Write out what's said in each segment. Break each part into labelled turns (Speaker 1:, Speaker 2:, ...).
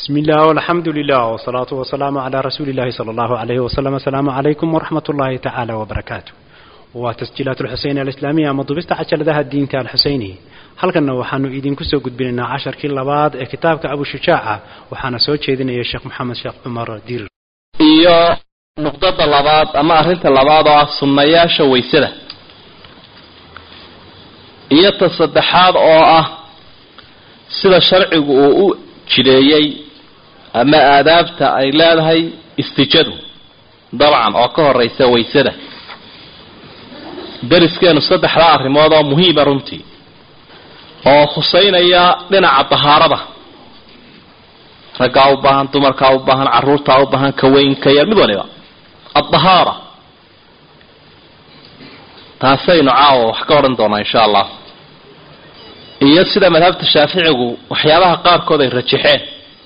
Speaker 1: بسم الله والحمد لله والصلاة والسلام على رسول الله صلى الله عليه وسلم السلام عليكم ورحمة الله تعالى وبركاته وتسجيلات الحسين الإسلامية مضبست عشر ذا الدين تاع الحسيني halkanna waxaanu idinku soo gudbinaynaa casharkii labaad ee kitaabka abu shujaaca waxaana soo jeedinaya sheekh maxamed sheekh cumar diir
Speaker 2: iyo nuqdada labaad ama arrinta labaad oo ah sunnayaasha waysada iyo ta saddexaad oo ah sida sharcigu uu u jideeyey ama aadaabta ay leedahay istijadu dabcan oo ka horeysa waysada deriskeenu saddexdaa arrimood oo muhiima runtii oo khuseynaya dhinaca dahaarada raggaa u baahan dumarkaa u baahan caruurtaa u baahan kaweynka yar mid waliba addahaara taasaynu caawa wax ka odhan doonaa insha allah iyo sida madhabta shaaficigu waxyaabaha qaarkood ay rajaxeen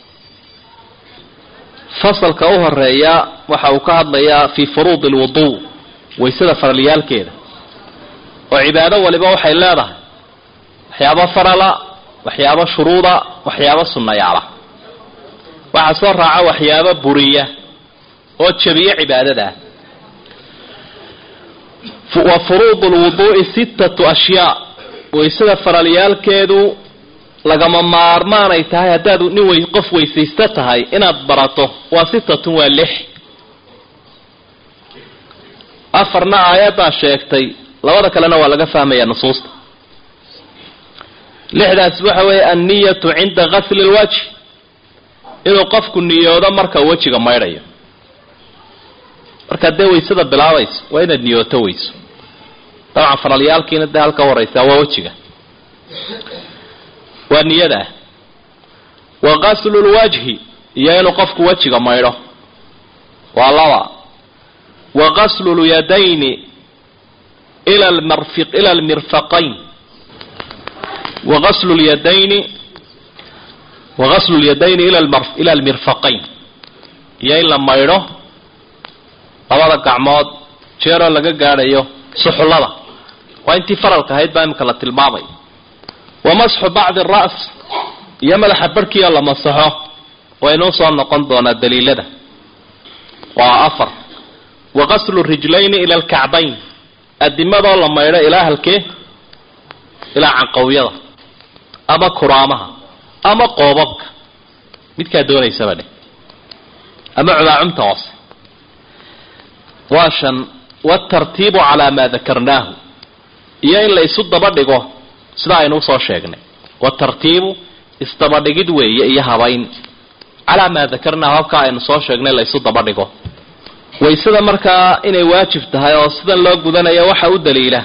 Speaker 2: fasalka u horeeya waxa uu ka hadlayaa fii furuudi alwuduu waysada faralyaalkeeda oo cibaado waliba waxay leedahay waxyaabo farala waxyaabo shuruuda waxyaabo sunnayaala waxaa soo raaca waxyaabo buriya oo jabiya cibaadadaa wa furuudu lwuduu'i sittatu ashyaa waysada faralyaalkeedu lagama maarmaanay tahay haddaad nin wey qof weysaysta tahay inaad barato waa sittatun waa lix afarna aayaddaa sheegtay labada kalena waa laga fahmaya nusuusta lixdaas waxa weeye anniyatu cinda gasli lwajh inuu qofku niyoodo marka wejiga maydhayo markaad dee waysada bilaabayso waa inaad niyooto weyso dabcan faralyaalkiina dee halka horeysaa waa wejiga waa niyada ah wa gaslu lwajhi iyo inuu qofku wejiga maydho waa laba wa gaslu lyadayni ila lmarfiq ila almirfaqayn wagaslu lyadayni wagaslu lyadayni ila almirfaqayn iyo in la maydho labada gacmood jeeroo laga gaadhayo suxullada waa intii faralka ahayd baa imika la tilmaamay wa masxu bacdi ara's iyo madaxa barhkiioo la masaxo waynuu soo noqon doonaa daliilada waa afar wa gaslu rijlayni ila alkacbayn adimadoo la maydho ilaa halkee ilaa canqawyada ama kuraamaha ama qoobabka midkaa doonaysaba dheh ama cubaacumta hoose waa shan waatartiibu calaa maa dakarnaahu iyo in la isu daba dhigo sida aynu usoo sheegnay waatartiibu isdabadhigid weeye iyo habayn calaa maa dakarnaahu habkaa aynu soo sheegnay la isu daba dhigo waysada markaa inay waajib tahay oo sidan loo gudanayo waxa u daliila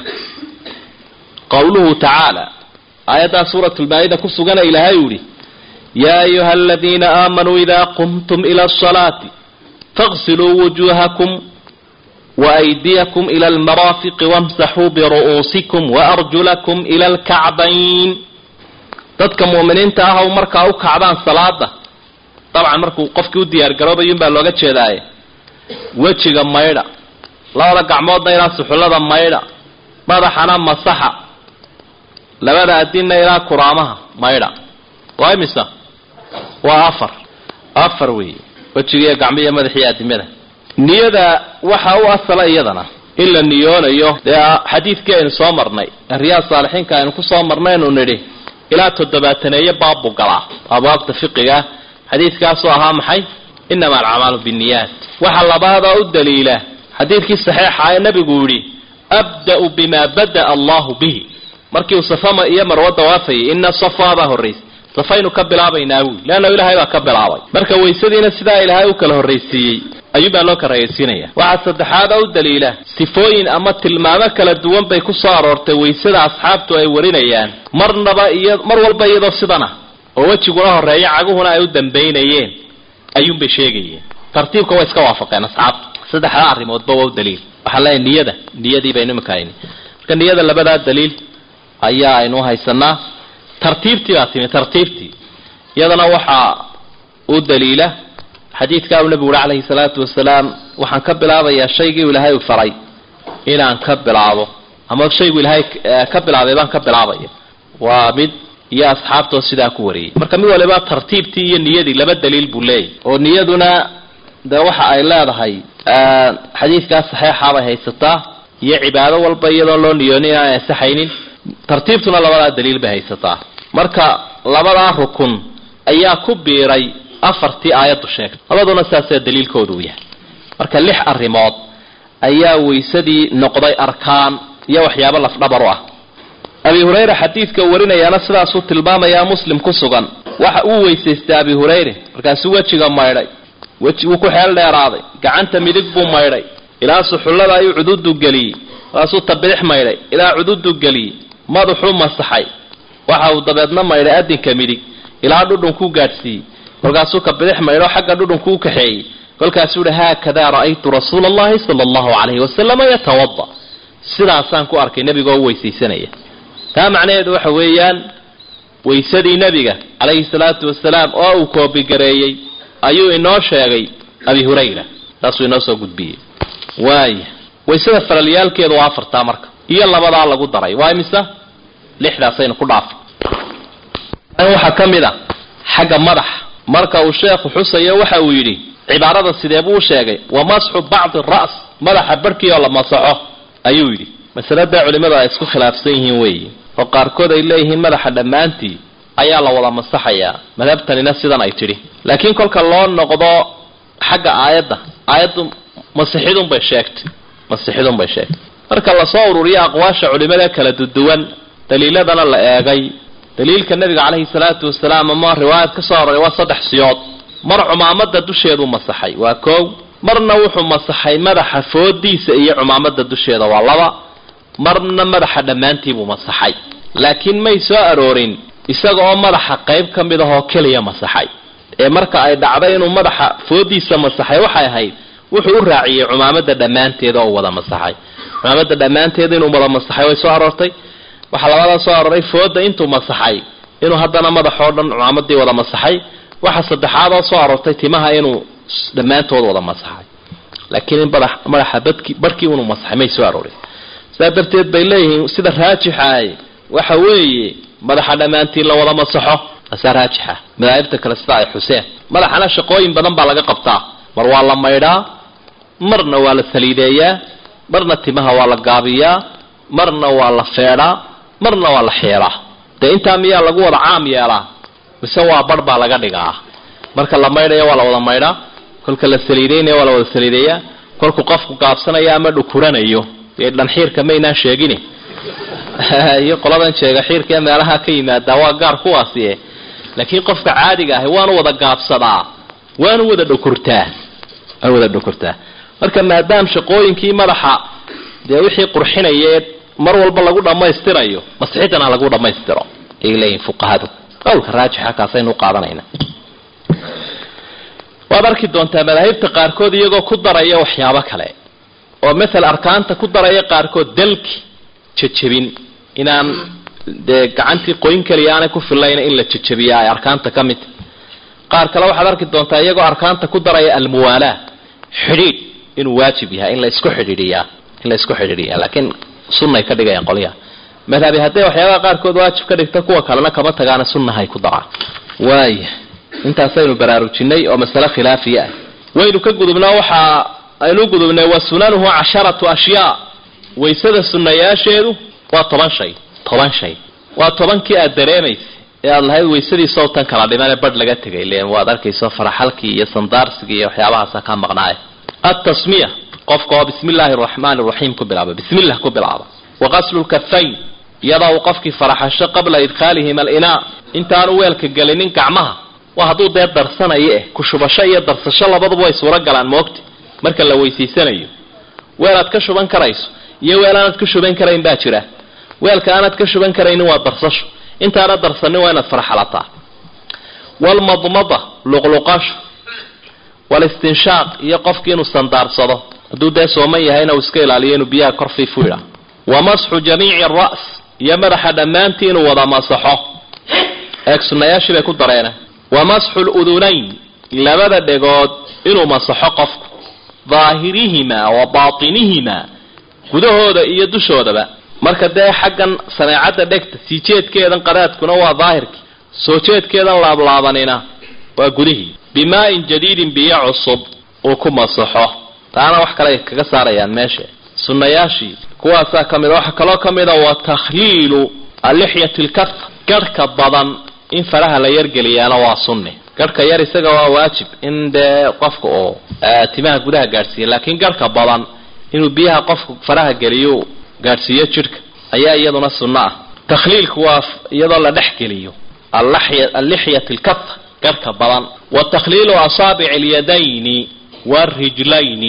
Speaker 2: qowluhu tacaala aayaddaa suurat lmaa-ida ku sugana ilaahay u yihi yaa ayuha aladiina aamanuu idaa qumtum ila asalaati faqsiluu wujuuhakum waaydiyakum ila almaraafiqi wamsaxuu biru'uusikum waarjulakum ila alkacbayn dadka mu'miniinta ah ow markaa u kacdaan salaada dabcan markuu qofkii u diyaargaroobayun baa looga jeedaaye wejiga maydha labada gacmoodna ilaa suxullada maydha madaxana masaxa labada adinna ilaa kuraamaha maydha waa imisa waa afar afar weeye wejigiiyo gacmiiyo madaxiiyo adimada niyada waxaa u asala iyadana in la niyoonayo dee xadiidkii aynu soo marnay riyaad saalixiinka aynu kusoo marnaynu nidhi ilaa toddobaataneeye baabbu galaa abwaabta fiqiga xadiidkaasoo ahaa maxay inama alcamaalu binniyaat waxa labaadoo u daliila xadiidkii saxiixa ee nabigu yidhi abda-u bima bada'a allahu bihi markii uu safama iyo marwo dawaafayay ina safaa baa horraysay safaynu ka bilaabaynaa buuli leanna ilaahay baa ka bilaabay marka waysadiina sidaa ilaahay u kala horraysiiyey ayuunbaa loo karayaysiinaya waxaa saddexaad oo u daliila sifooyin ama tilmaamo kala duwan bay ku soo aroortay waysada asxaabtu ay warinayaan marnaba iyo mar walba iyadoo sidana oo wejiguna horreeya caguhuna ay u dambaynayeen ayuunbay sheegayeen tartiibka way iska waafaqeen asxaabtu saddexdaa arrimoodba waa u daliil waxaa leeyahay niyada niyadii baynu imika hayni marka niyada labadaa daliil ayaa aynu haysanaa tartiibtii baa timi tartiibtii iyadana waxaa u daliila xadiidkaa uu nabigu uhi calayhi salaatu wasalaam waxaan ka bilaabayaa shaygii u ilaahay u faray inaan ka bilaabo ama shaygu ilaahay ka bilaabay baan ka bilaabaya waa mid iyo asxaabtoo sidaa ku wariyey marka mid waliba tartiibtii iyo niyadii laba daliil buu leeyahy oo niyaduna dee waxa ay leedahay xadiidkaas saxeixa bay haysataa iyo cibaado walba iyadoon loo niyoonin inaan ansaxaynin tartiibtuna labadaa daliil bay haysataa marka labadaa rukun ayaa ku biiray afartii aayaddu sheegtay labaduna saasee daliilkoodu u yahay marka lix arrimood ayaa waysadii noqday arkaan iyo waxyaabo lafdhabar u ah abi hurayra xadiidka warinayaana sidaasuu tilmaamayaa muslim ku sugan waxa uu weysaystay abi hurayre markaasuu wejiga maydhay weji wuu ku xeel dheeraaday gacanta midig buu maydhay ilaa suxullada ayuu cududu geliyey markaasuu tabidix maydhay ilaa cududu geliyey madaxuu masaxay waxa uu dabeedna maydhay adinka midig ilaa dhudhunkuu gaadhsiiyey kolkaasuu ka bidix maydho xagga dhudhunkuu u kaxeeyey kolkaasuu uhi haakadaa ra'aytu rasuula allahi sala allahu calayhi wasalama yatawada sidaasaan ku arkay nebigoo weysaysanaya taa macnaheedu waxa weeyaan waysadii nebiga calayhi salaatu wasalaam oo uu koobigareeyey ayuu inoo sheegay abi hurayra saasuu inoo soo gudbiyey waaya waysada falalyaalkeedu waa afartaa marka iyo labadaa lagu daray waa imisa lixdaasaynu ku dhaafay waxaa ka mid a xagga madaxa marka uu sheekhu xusayo waxa uu yidhi cibaarada sidee buu u sheegay wa masxu bacdi ra's madaxa barhkii oo la masaxo ayuu yidhi masalada culimmadu ay isku khilaafsan yihiin weeyi oo qaarkood ay leeyihiin madaxa dhammaantii ayaa la wada masaxayaa madhabtanina sidan ay tidhi laakiin kolka loo noqdo xagga aayadda aayaddu masixidunbay sheegtay masixidunbay sheegtay marka lasoo ururiyo aqwaasha culimada kala duduwan daliiladana la eegay daliilka nabiga caleyhi salaatu wasalaam ama riwaayad ka soo aroray waa saddex siyood mar cumaamada dusheeduu masaxay waa koow marna wuxuu masaxay madaxa foodiisa iyo cumaamada dusheeda waa laba marna madaxa dhammaantiibuu masaxay laakiin may soo aroorin isaga oo madaxa qayb ka mid ahoo keliya masaxay ee marka ay dhacday inuu madaxa foodiisa masaxay waxay ahayd wuxuu u raaciyey cumaamada dhammaanteeda oo wada masaxay cumaamada dhammaanteeda inuu wada masaxay way soo aroortay waxaa labadaa soo aroray fooda intuu masaxay inuu haddana madaxoo dhan cumaamadii wada masaxay waxa saddexaad oo soo aroortay timaha inuu dhammaantood wada masaxay laakiin in madaxa badki barhkii inuu masaxay may soo aroorin sidaa darteed bay leeyihiin sida raajixaay waxa weeye madaxa dhammaantii la wada masaxo asaa raajixa madaahibta kale sida ay xuseen madaxana shaqooyin badan baa laga qabtaa mar waa la maydhaa marna waa la saliideeyaa marna timaha waa la gaabiyaa marna waa la feedhaa marna waa la xeelaa dee intaa miyaa lagu wada caam yeelaa mise waa bar baa laga dhigaa marka la maydhayo waa la wada maydhaa kolka la saliideynaya waa la wada saliideeyaa kolku qofku gaabsanaya ama dhukuranayo dee dhanxiirka maynaan sheegin iyo qoladan jeega xiirka ee meelaha ka yimaadaa waa gaar kuwaasi laakiin qofka caadiga ahi waanu wada gaabsadaa waanu wada dhukurtaa waanu wada dhukurtaa marka maadaam shaqooyinkii madaxa dee wixii qurxinaya mar walba lagu dhammaystirayo masixidana lagu dhammaystiro ayay leeyihin fuqahadu qowlka raajixa kaasaynu qaadanayna waad arki doontaa madaahibta qaarkood iyagoo ku daraya waxyaabo kale oo maal arkaanta ku daraya qaarkood dalki jajabin inaan dee gacantii qoyn keliya aanay ku filayna in la jajabiya ay arkaanta ka mid qaar kale waxaad arki doontaa iyagoo arkaanta ku daraya almuwaalaa xidhiidh inuu waajib yahay in la isku xidhiidhiyaa in la isku xidhiidhiyaa laakiin sunnay ka dhigayaan qolyaha madhabi hadday waxyaabaha qaarkood waajib ka dhigta kuwa kalena kama tagaana sunnahay ku daraan waaya intaasaynu baraarujinay oo masale khilaafiya ah waynu ka gudubnaa waxa aynu gudubnay wa sunanuhu casharatu ashyaa waysada sunnayaasheedu waa toban shay toban shay waa tobankii aad dareemaysa ee aada lahayd waysadii sawtan kala dhimanee badh laga tegay len waad arkayso faraxalkii iyo sandaarsigii iyo waxyaabahaasa ka maqnaaya altasmiya qofka oo bismi illaahi araxmaani araxiim ku bilaaba bismillah ku bilaaba wa qaslu lkafayn iyadoo uu qofkii faraxasho qabla idkhaalihim alinaa intaanu weelka gelinin gacmaha waa hadduu dee darsanayo eh kushubasho iyo darsasho labaduba way suuro galaan moogta marka la weysaysanayo weel aad ka shuban karayso iyo weel aanaad ka shuban karayn baa jira weelka aanaad ka shuban karaynin waa darsasho intaana darsanin waa inaad farxalataa walmadmada luqluqasho walistinshaaq iyo qofkii inuu sandaarsado hadduu dee sooman yahayna uu iska ilaaliyo inuu biyaha kor fiifu idha wa masxu jamiici aras iyo madaxa dhammaantii inuu wada masaxo eeg sunnayaashii bay ku dareena wa masxu ludunayn labada dhegood inuu masaxo qofku daahirihimaa wa baatinihimaa gudahooda iyo dushoodaba marka dee xaggan sameecadda dhegta sii jeedkeedan qadaadkuna waa daahirkii soo jeedkeedan laablaabanina waa gudihii bimaa-in jadiidin biyo cusub uu ku masaxo taana wax kale ay kaga saarayaan meesha sunnayaashii kuwaasaa ka mid a waxaa kaloo ka mid a wa takhliilu alixyati lkaf garhka badan in faraha la yargeliyaana waa sunni garhka yar isaga waa waajib in dee qofka oo timaha gudaha gaadhsiiya laakiin garhka badan inuu biyaha qofka faraha geliyo gaadhsiiyo jidhka ayaa iyaduna sunno ah takhliilku waa iyadoo la dhex geliyo alixyat lkaf garhka badan wa takhliilu asaabici alyadayni waarijlayni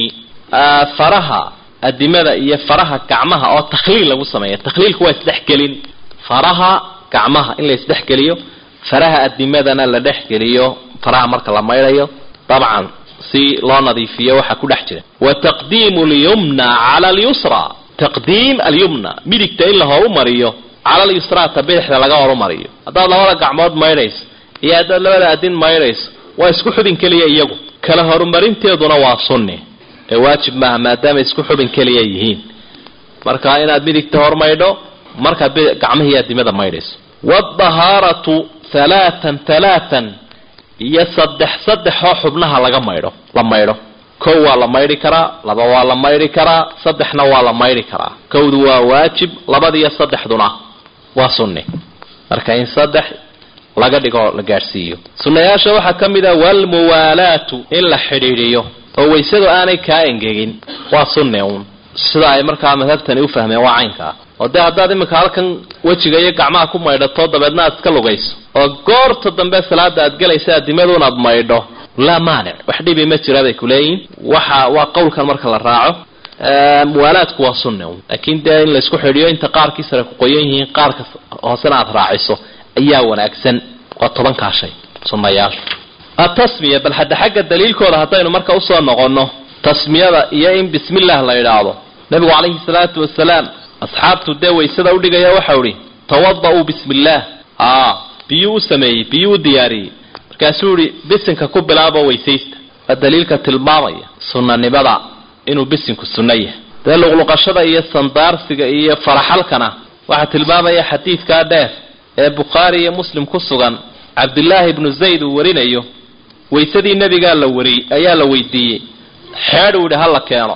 Speaker 2: faraha adimada iyo faraha gacmaha oo takhliil lagu sameeya takhliilku waa isdhexgelin faraha gacmaha in la isdhexgeliyo faraha adimadana la dhexgeliyo faraha marka la maydhayo dabcan si loo nadiifiyo waxaa ku dhex jira wa taqdiimu lyumna cala alyusra taqdiim alyumna midigta in la horumariyo cala alyusra ta bidixda laga horumariyo haddaad labada gacmood maydhayso iyo haddaad labada adin maydhayso waa isku xubin keliya iyagu kala horumarinteeduna waa sunni ee waajib maaha maadaama isku xubin keliya yihiin marka inaad midigta hormaydho markaad gacmihii adimada maydhayso wadahaaratu halaatan halaatan iyo saddex saddexoo xubnaha laga maydho la maydho kow waa la maydhi karaa laba waa la maydhi karaa saddexna waa la maydhi karaa kowdu waa waajib labadiyo saddexduna waa sunni marka in saddex laga dhigo la gaadhsiiyo sunnayaasha waxaa ka mid a walmuwaalaatu in la xidhiidhiyo oo waysadu aanay kaa engegin waa sunni uun sida ay markaa madhabtani u fahmeen waa caynka ah oo dee haddaad iminka halkan wejiga iyo gacmaha ku maydhato dabeedna aad iska lugayso oo goorta dambe salaada aad gelaysa adimaduun aad maydho laa maanic wax dhibi ma jira bay kuleeyihin waxa waa qowlkan marka la raaco muwaalaadku waa sunni un laakiin dee in laysku xidhiyo inta qaarkii sare ku qoyan yihiin qaarka hoosena aad raaciso ayaa wanaagsan waa tobankaa shay sunnayaashu atasmiya bal hadda xagga daliilkooda haddaynu marka usoo noqonno tasmiyada iyo in bismillah la idhaahdo nabigu calayhi salaatu wasalaam asxaabtu dee waysada udhigaya waxau ihi tawada-uu bismi illaah a biyuu u sameeyey biyuu u diyaariyey markaasuu ihi bisinka ku bilaabo weysaysta waa daliilka tilmaamaya sunanimada inuu bisinku sunno yahay dee luqluqashada iyo sandaarsiga iyo faraxalkana waxaa tilmaamaya xadiidkaa dheer ee bukhaari iyo muslim ku sugan cabdillaahi ibnu zayd uu warinayo waysadii nebigaa la wari ayaa la weydiiyey xeedh uu yidhi ha la keeno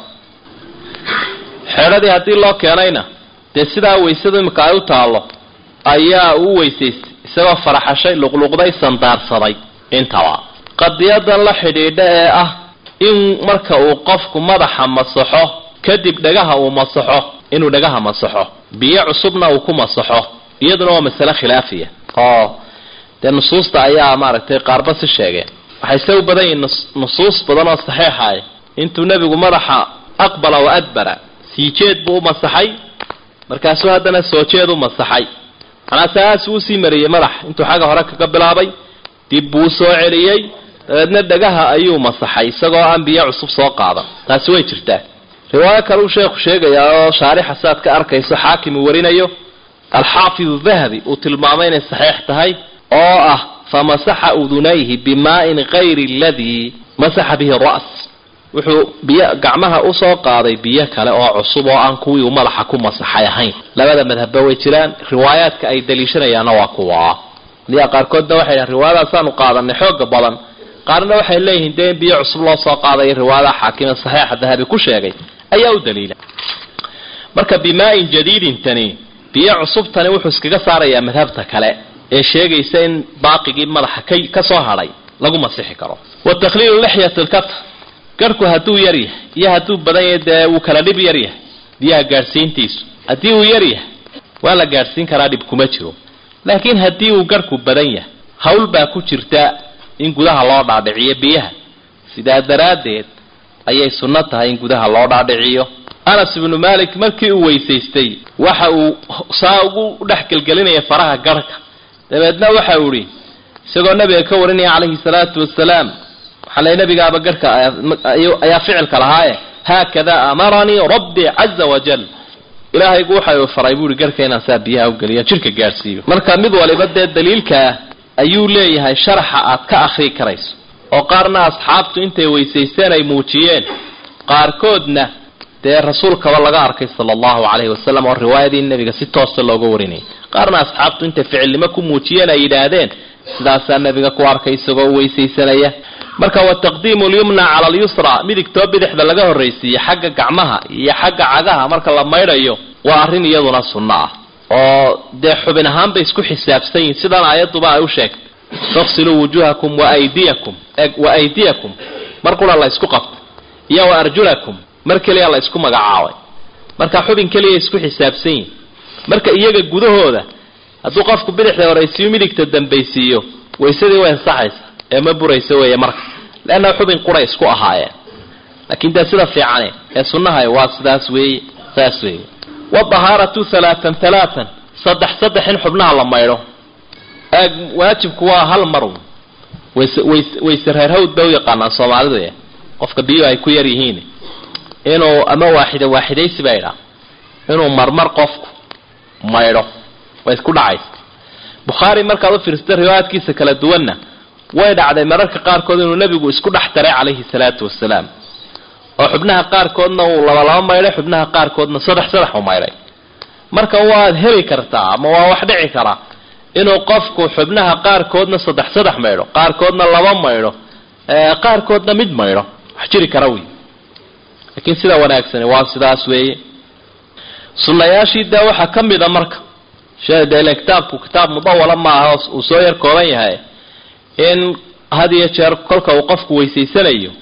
Speaker 2: xeedhadii haddii loo keenayna dee sidaa waysadu imika ay u taallo ayaa uu weysaystay isagoo faraxashay luqluqday sandaarsaday intaba qadiyadan la xidhiidha ee ah in marka uu qofku madaxa masaxo kadib dhagaha uu masaxo inuu dhagaha masaxo biyo cusubna uu ku masaxo iyaduna waa masale khilaafiya oo dee nusuusta ayaa maaragtay qaarba si sheegeen waxay se u badan yihiin nusuus badan oo saxiixay intuu nebigu madaxa aqbala wa adbara sii jeed buu u masaxay markaasuu haddana soo jeed u masaxay manaa saasuu usii mariyey madax intuu xagga hore kaga bilaabay dib buu soo celiyey dabeedna dhagaha ayuu masaxay isagoo aan biyo cusub soo qaadan taasi way jirtaa riwaayo kale uu sheekhu sheegayaa oo shaarixa saad ka arkayso xaakim uu warinayo alxaafidu dahabi uu tilmaamay inay saxiix tahay oo ah famasaxa udunayhi bimaa-in kayri aladii masaxa bihi ras wuxuu biyo gacmaha usoo qaaday biyo kale oo cusub oo aan kuwii uu madaxa ku masaxay ahayn labada madhabba way jiraan riwaayaadka ay daliishanayaanna waa kuwa liyaa qaarkoodna waxay dhahan riwaayadaasaanu qaadanay xooga badan qaarna waxay leeyihiin dee in biyo cusub loo soo qaadayo riwaayadaha xaakime saxiixa dahabi ku sheegay ayaa u daliila marka bimaa-in jadiidintani biyo cusubtani wuxuu iskaga saarayaa madhabta kale ee sheegaysa in baaqigii madaxa ka ka soo hadhay lagu masixi karo wa takhliilu lixyat lkaf garhku hadduu yar yahay iyo hadduu badan yahay dee wuu kala dhib yar yahay biyaha gaadhsiintiisu haddii uu yar yahay waa la gaadhsiin karaa dhib kuma jiro laakiin haddii uu garhku badan yahay hawl baa ku jirta in gudaha loo dhaadhiciyo biyaha sidaa daraaddeed ayay sunno tahay in gudaha loo dhaadhiciyo anas ibnu malik markii uu weysaystay waxa uu saa ugu dhex gelgelinaya faraha garhka dabeedna waxa uu ihi isagoo nabiga ka warinaya calayhi salaatu wasalaam waxaa lay nabigaaba garhka ayaa ficilka lahaaye haakada amaranii rabbi caza wajal ilaahaygu waxa uu faray buu ihi garhka inaan saa biyaha ugeliyo jidhka gaadhsiiyo marka mid waliba dee daliilkaa ayuu leeyahay sharaxa aad ka akrii karayso oo qaarna asxaabtu intay weysaysteen ay muujiyeen qaarkoodna dee rasuulkaba laga arkay sala allahu calayhi wasalam oo riwaayadii nebiga si toosa looga warinayay qaarna asxaabtu intay ficilnimo ku muujiyeen ay yidhaahdeen sidaasaa nebiga ku arkay isagoo weysaysanaya marka wa taqdiimu lyumna cala alyusra midigtoo bidixda laga horraysiiye xagga gacmaha iyo xagga cagaha marka la maydhayo waa arrin iyaduna sunno ah oo dee xubin ahaan bay isku xisaabsan yihin sidaan aayaduba ay u sheegtay faqsiluu wujuhakum waaydiyakum wa aydiyakum mar qura la isku qabto iyo wa arjulakum mar keliya la isku magacaabay marka xubin keliya isku xisaabsan yihin marka iyaga gudahooda hadduu qofku bidixda horaysiiyo midigta dambaysiiyo waysadii way ansaxaysa ee ma buraysa weeye marka leanna xubin quray isku ahaayeen laakiin dee sida fiicane ee sunnaha waa sidaas weeye saas weeye wadahaaratu halaatan halaatan saddex saddex in xubnaha la maydho waajibku waa hal mar wayse ways wayse reerhawd ba u yaqaanaan soomaalidu e qofka biyo ay ku yar yihiin inuu ama waaxida waaxidaysi ba idhaa inuu marmar qofku maydho way isku dhacaysa bukhaari markaad u fiirsata riwaayaadkiisa kala duwanna way dhacday mararka qaarkood inuu nebigu isku dhex daray calayhi salaatu wasalaam oo xubnaha qaarkoodna uu labalaba maydhay xubnaha qaarkoodna saddex saddex u maydhay marka waad heli kartaa ama waa wax dhici karaa inuu qofku xubnaha qaarkoodna saddex saddex maydho qaarkoodna laba maydho qaarkoodna mid maydho wax jiri kara wey laakiin sida wanaagsani waa sidaas weeye sunnayaashii dee waxaa ka mid a marka dele kitaabku kitaab mudawala maaha uu soo yar kooban yahay in had iyo jeer kolka uu qofku weysaysanayo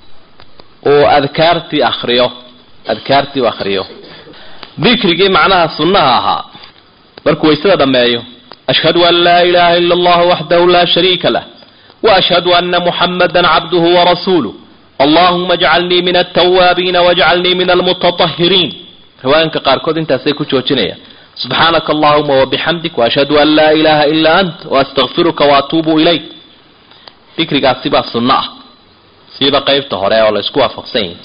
Speaker 2: uu adkaartii akriyo adkaartii u akriyo dikrigii macnaha sunnaha ahaa markuu waysada dhammeeyo ashhadu an laa ilaha ila allah waxdahu laa shariika lah waashhadu ana muxamada cabduhu warasuuluh allahuma ajcalnii min altawaabiina wajcalnii min almutatahiriin riwaayanka qaarkood intaasay ku joojinayaan subxaanaka allahuma wabixamdik waashhadu an laa ilaha ilaa ant waastaqfiruka waatuubu ilayk dikrigaasi baa sunno ah siiba qeybta hore oo la isku waafaqsan yahi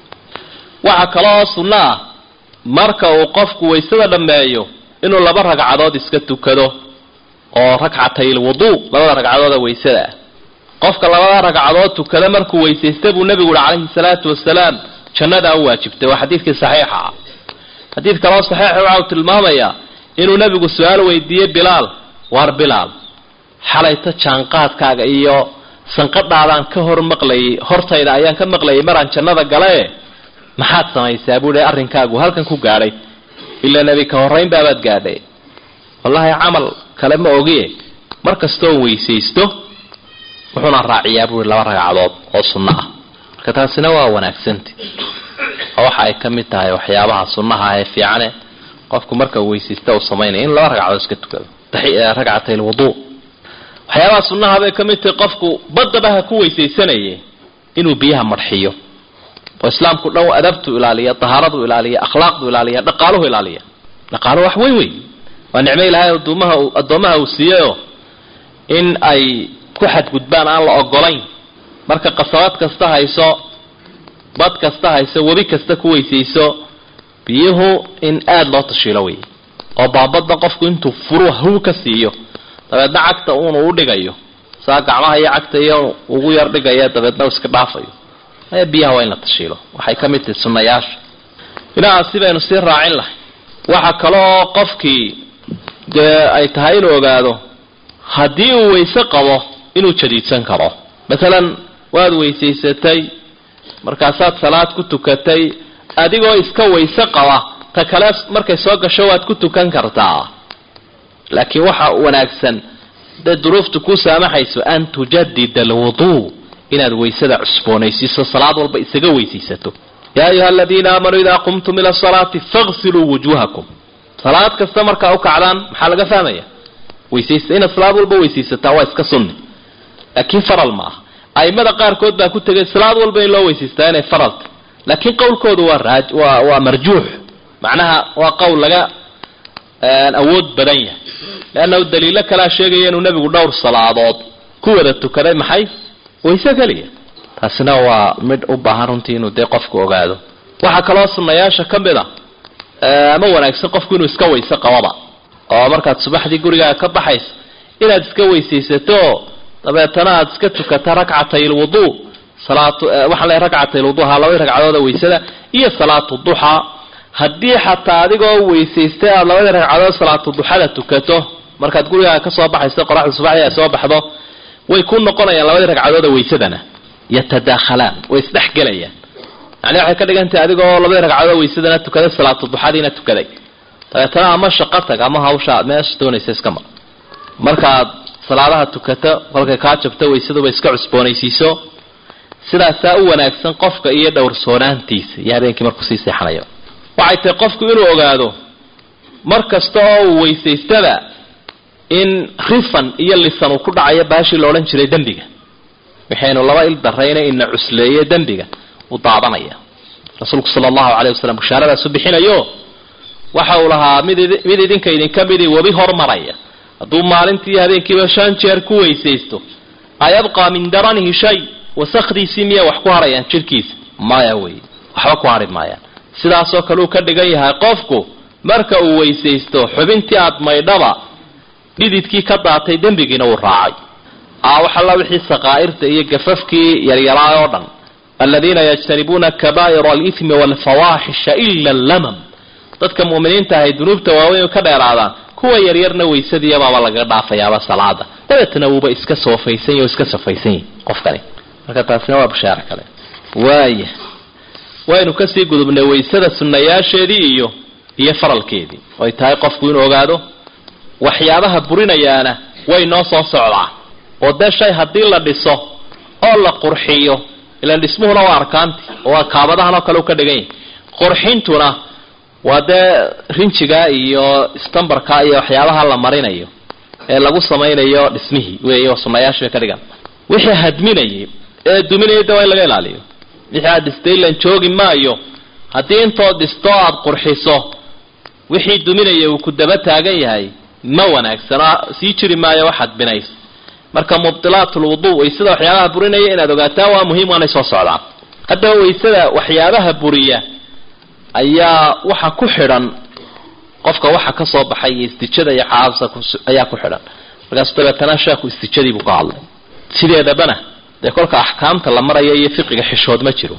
Speaker 2: waxaa kaloo sunno ah marka uu qofku waysada dhammeeyo inuu laba ragcadood iska tukado oo ragcatay lwuduu labada ragcadooda waysada ah qofka labada ragcadood tukada markuu weysaysta buu nebigu uhi calayhi salaatu wasalaam jannadaa u waajibtay waa xadiidkii saxiixa ah xadiid kaloo saxiixa waxa uu tilmaamayaa inuu nebigu su-aal weydiiyey bilaal waar bilaal xalayta jaanqaadkaaga iyo sanqadhaadaan ka hor maqlayay hortayda ayaan ka maqlayay maraan jannada galae maxaad samaysaa buu hi arrinkaagu halkan ku gaadhay ilaa nebi ka horrayn baabaad gaadhay wallaahi camal kale ma ogie mar kastoo weysaysto wuxuuna raaciyaa buui laba ragcadood oo sunno ah marka taasina waa wanaagsanta oo waxa ay ka mid tahay waxyaabaha sunnaha ee fiicane qofku marka weysaysta uu samaynaya in laba ragcadood iska tukado ragcatay lwuduu waxyaabaha sunnaha bay ka mid tahay qofku badaba ha ku weysaysanaya inuu biyaha marxiyo oo islaamku dhan adabtu ilaaliya tahaaradu ilaaliya akhlaaqdu ilaaliya dhaqaaluhu ilaaliya dhaqaaluhu wax weyn wey waa nicmo ilaahay addoomaha addoomaha uu siiyeyo in ay ku xadgudbaan aan la ogolayn marka qasabad kasta hayso bad kasta hayso webi kasta ku weysayso biyuhu in aada loo tashiilo wey oo baabadda qofku intuu furu haw ka siiyo dabeedna cagta uunu u dhigayo saa gacmaha iyo cagta iyo ugu yar dhigaya dabeedna u iska dhaafayo aya biyaha waa in la tashiilo waxay ka mid tahay sunnayaasha inahaasi baynu sii raacin lahay waxa kaloo qofkii dee ay tahay inuu ogaado haddii uu weyse qabo inuu jadiidsan karo masalan waad weysaysatay markaasaad salaad ku tukatay adigoo iska weyse qaba ta kale markay soo gasho waad ku tukan kartaa laakiin waxa wanaagsan dee duruuftu ku saamaxayso an tujadida alwuduu inaad weysada cusboonaysiiso salaad walba isaga weysaysato yaa ayuha aladiina aamanuu idaa qumtum ila asalaati faqsiluu wujuhakum salaad kasta markaa u kacdaan maxaa laga fahmaya weysaysta inaad salaad walba weysaysataa waa iska sunni laakiin faral ma aha aimada qaarkood baa ku tegay salaad walba in loo weysaystaa inay faralta laakiin qowlkoodu waa raaj waa waa marjuux macnaha waa qowl laga awood badan yahay leannahu daliilo kalea sheegaya inuu nebigu dhowr salaadood ku wada tukaday maxay wayse keliya taasina waa midh u baahan runtii inuu dee qofku ogaado waxaa kaloo sunnayaasha ka mid a ama wanaagsan qofku inuu iska weyse qababa oo markaad subaxdii gurigaaga ka baxayso inaad iska weysaysato dabeetana aad iska tukata rakcatay lwuduu salaatu waxaan leeyahay ragcatayluduha labadii ragcadooda weysada iyo salaatu duxaa haddii xataa adigoo weysaystay aada labadii ragcadood salaatu duxada tukato markaad gurigaaga ka soo baxayso qoraxda subaxdii ay soo baxdo way ku noqonayaan labadii ragcadooda weysadana yatadaakhalaan way isdhexgelayaan yani waxay ka dhigan tahay adigoo labadii ragcadood weysadana tukaday salaatu duxadiina tukaday dabeetana ama shaqo tag ama hawsha aad meesha doonaysa iska mar markaad salaadaha tukato kolkay kaa jabto weysaduba iska cusboonaysiiso sidaasaa u wanaagsan qofka iyo dhowrsoonaantiisa iyo habeenkii markuu sii seexanayo waxay tahay qofku inuu ogaado mar kasta oo uu weysaystaba in rifan iyo lisan uu ku dhacayo baashii la odhan jiray dembiga waxaynu laba il darayna ina cusleeye dembiga uu daadanaya rasuulku sala allahu caleyh wasalam bushaaradaas u bixinayo waxa uu lahaa mid mid idinka idinka midii webi hormaraya hadduu maalintii habeenkiiba shan jeer ku weysaysto ayabqaa min daranihi shay wasakdiisii miyay wax ku harayaan jidhkiisa maya wey waxba ku hari maayaan sidaasoo kale uu ka dhigan yahay qofku marka uu weysaysto xubintii aad maydhaba dhididkii ka daatay dembigiina uu raacay wax alla wixii saqaa'irta iyo gafafkii yaryaraa oo dhan aladiina yajtanibuuna kabaa'ira alithmi waalfawaaxisha ila allamam dadka mu'miniinta ahay dunuubta waaweyn ka dheeraadaan kuwa yaryarna weysadiiyabaaba lagaga dhaafayaaba salaada dabeetna wuuba iska soofaysan yahy o iska safaysan yahy qofkani marka taasina waa bashaaro kale waaya waynu kasii gudubnay waysada sunnayaasheedii iyo iyo faralkeedii oy tahay qofku inuu ogaado waxyaabaha burinayaana way noo soo socdaa oo dee shay haddii la dhiso oo la qurxiyo ilaan dhismuhuna waa arkaanti oo waa kaabadahan oo kale u ka dhigan yahay qurxintuna waa dee rinjiga iyo stambarka iyo waxyaabaha la marinayo ee lagu samaynayo dhismihii wey oo sunayaasha bay ka dhigan wixii hadminayay ee duminaya de waa in laga ilaaliyo wixii aad dhistay lan joogi maayo haddii intood dhisto aada qurxiso wixii duminaya uu ku daba taagan yahay ma wanaagsano sii jiri maayo waxaad binays marka mubdilaat lwudu waysada waxyaabaha burinaya inaad ogaataa waa muhiim waanay soo socdaan haddaba waysada waxyaabaha buriya ayaa waxa ku xidhan qofka waxa ka soo baxay iyo istijada iyo caabsa ayaa ku xidhan markaasu dabeetana sheekhu istijadii buu ka hadlay sideedabana dee kolka axkaamta la maraya iyo fiqiga xishood ma jiro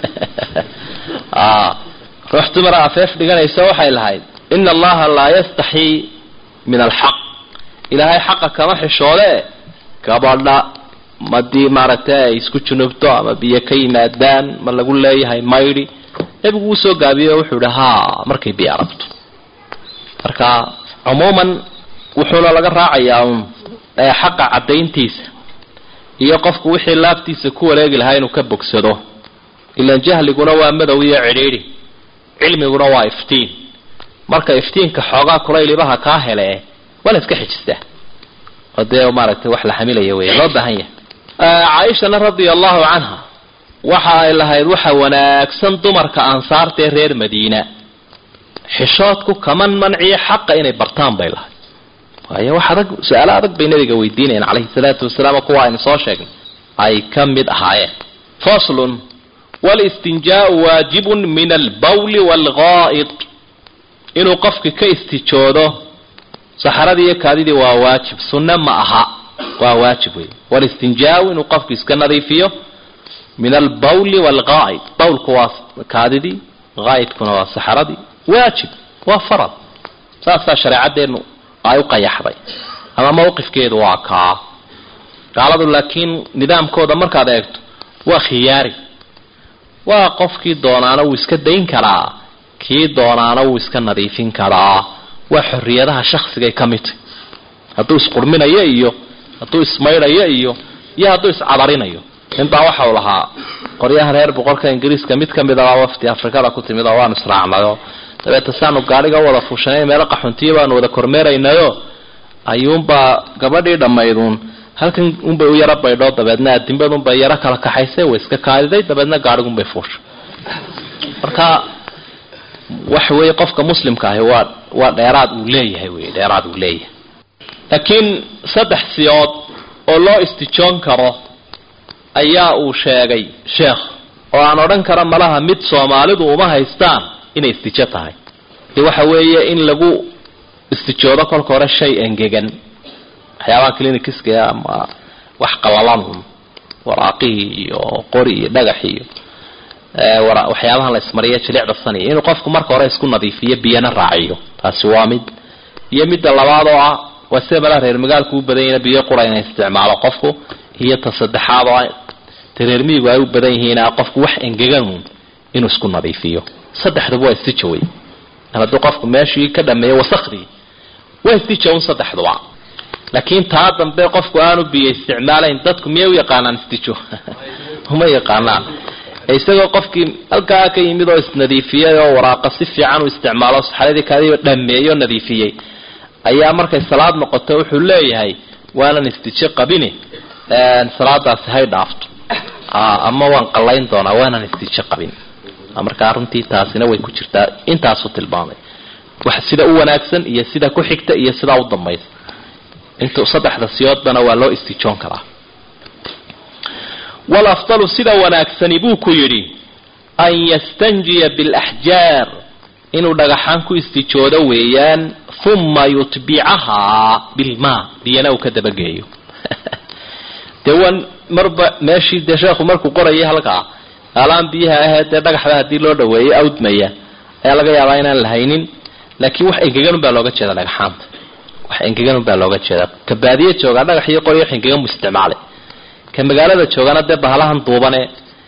Speaker 2: ruux dumara afeef dhiganaysa waxay lahayd ina allaha laa yastaxii min alxaq ilaahay xaqa kama xishoode gabadha madii maaragtay ay isku junubto ama biyo ka yimaadaan ma lagu leeyahay maydhi nebigu wuu soo gaabiyey oo wuxuu ihi ha markay biyo aragto marka cumuuman wuxuuna laga raacayaa un xaqa caddayntiisa iyo qofku wixii laabtiisa ku wareegi lahaa inuu ka bogsado ilaan jahliguna waa madow iyo cidhiidhi cilmiguna waa iftiin marka iftiinka xoogaa kulaylibaha kaa hele waa la iska xijistaa oo dee maaragtay wax la xamilaya wey loo baahan yahay caaishana radia allahu canha waxa ay lahayd waxa wanaagsan dumarka ansaarta ee reer madiina xishoodku kaman manciyo xaqa inay bartaan bay lahayd waayo wax adag su-aalo adag bay nabiga weydiinayeen calayhi salaatu wasalaam kuwa aynu soo sheegnay ay ka mid ahaayeen faslun walistinjaau waajibun min albawli waalgaa'id inuu qofki ka istijoodo saxaradii iyo kaadidii waa waajib sunne ma aha waa waajib wey walistinjaau inuu qofku iska nadiifiyo min albawli waalgaa'id bawlku waa kaadidii gaa'idkuna waa saxaradii waajib waa farad saasaa shareecadeenu ay u qayaxday ama mawqifkeedu waa kaa gaaladu laakiin nidaamkooda markaad eegto waa khiyaari waa qofkii doonaana wuu iska dayn karaa kii doonaana wuu iska nadiifin karaa waa xorriyadaha shaksigay ka mid tahy hadduu isqurminayo iyo hadduu ismaydhayo iyo iyo hadduu iscadarinayo intaa waxau lahaa qoryaha reer boqorka ingiriiska mid ka mid abaa wafti afrikada ku timid oo waanu israacnayo dabeeta saanu gaadhiga wada fuushanay meelo qaxuntiya baanu wada kormeeraynayo ayuunbaa gabadhii dhammayduun halkan unbay u yaro baydho dabeedna adinbadunbay yaro kala kaxaysay way iska kaadiday dabeedna gaadhigunbay fuushay marka waxa weeye qofka muslimka ahi waa waa dheeraad uu leeyahay wey dheeraad uu leeyahay laakiin saddex siyood oo loo istijoon karo ayaa uu sheegay sheekh oo aan odhan kara malaha mid soomaalidu uma haystaan inay istijo tahay de waxa weeye in lagu istijoodo kolka hore shay engegan waxyaabaha clinikiska ama wax qalalan waraaqihii iyo qori iyo dhagax iyo waxyaabahan la ismariya jilicdasanaya inuu qofku marka hore isku nadiifiyo biyana raaciyo taasi waa mid iyo midda labaad oo ah waa sida malaa reer magaalku u badan yihiin biyo qura inay isticmaalo qofku iyo ta saddexaad oo ta reer miyigu ay u badan yihiin qofku wax engegan inuu isku nadiifiyo saddexduba waa istijaway hadduu qofku meeshii ka dhameeyo wasakhdii waa istijawn saddexduba laakiin taa dambe qofku aanu biyo isticmaalayn dadku miyay u yaqaanaan istijo uma yaqaanaan isagoo qofkii halkaa ka yimid oo isnadiifiyey oo waraaqa si fiican u isticmaalo saxaradii kaadiiba dhameeyo nadiifiyey ayaa markay salaad noqoto wuxuu leeyahay waanan istijo qabini salaadaasi hay dhaafto ama waan qallayn doonaa waanan istijo qabin markaa runtii taasina way ku jirtaa intaasuu tilmaamay wax sida u wanaagsan iyo sida ku xigta iyo sidaa u dambaysa intu saddexda siyoodbana waa loo istijoon karaa walafdalu sida wanaagsani buu ku yidhi an yastanjiya bilaxjaar inuu dhagaxaan ku istijoodo weeyaan uma yutbicahaa bilmaa biyana uu ka dabageeyo dee wan marba meeshii dee sheekhu markuu qorayay halkaa alaan biyaha ahee dee dhagaxda haddii loo dhaweeyo awdmaya ayaa laga yaabaa inaan la haynin laakiin wax engegan baa looga jeeda dhagaxaanta wax engegan baa looga jeeda ka baadiye joogaa dhagax iyo qori wax engegan buu isticmaalay ka magaalada joogana dee bahalahan duubane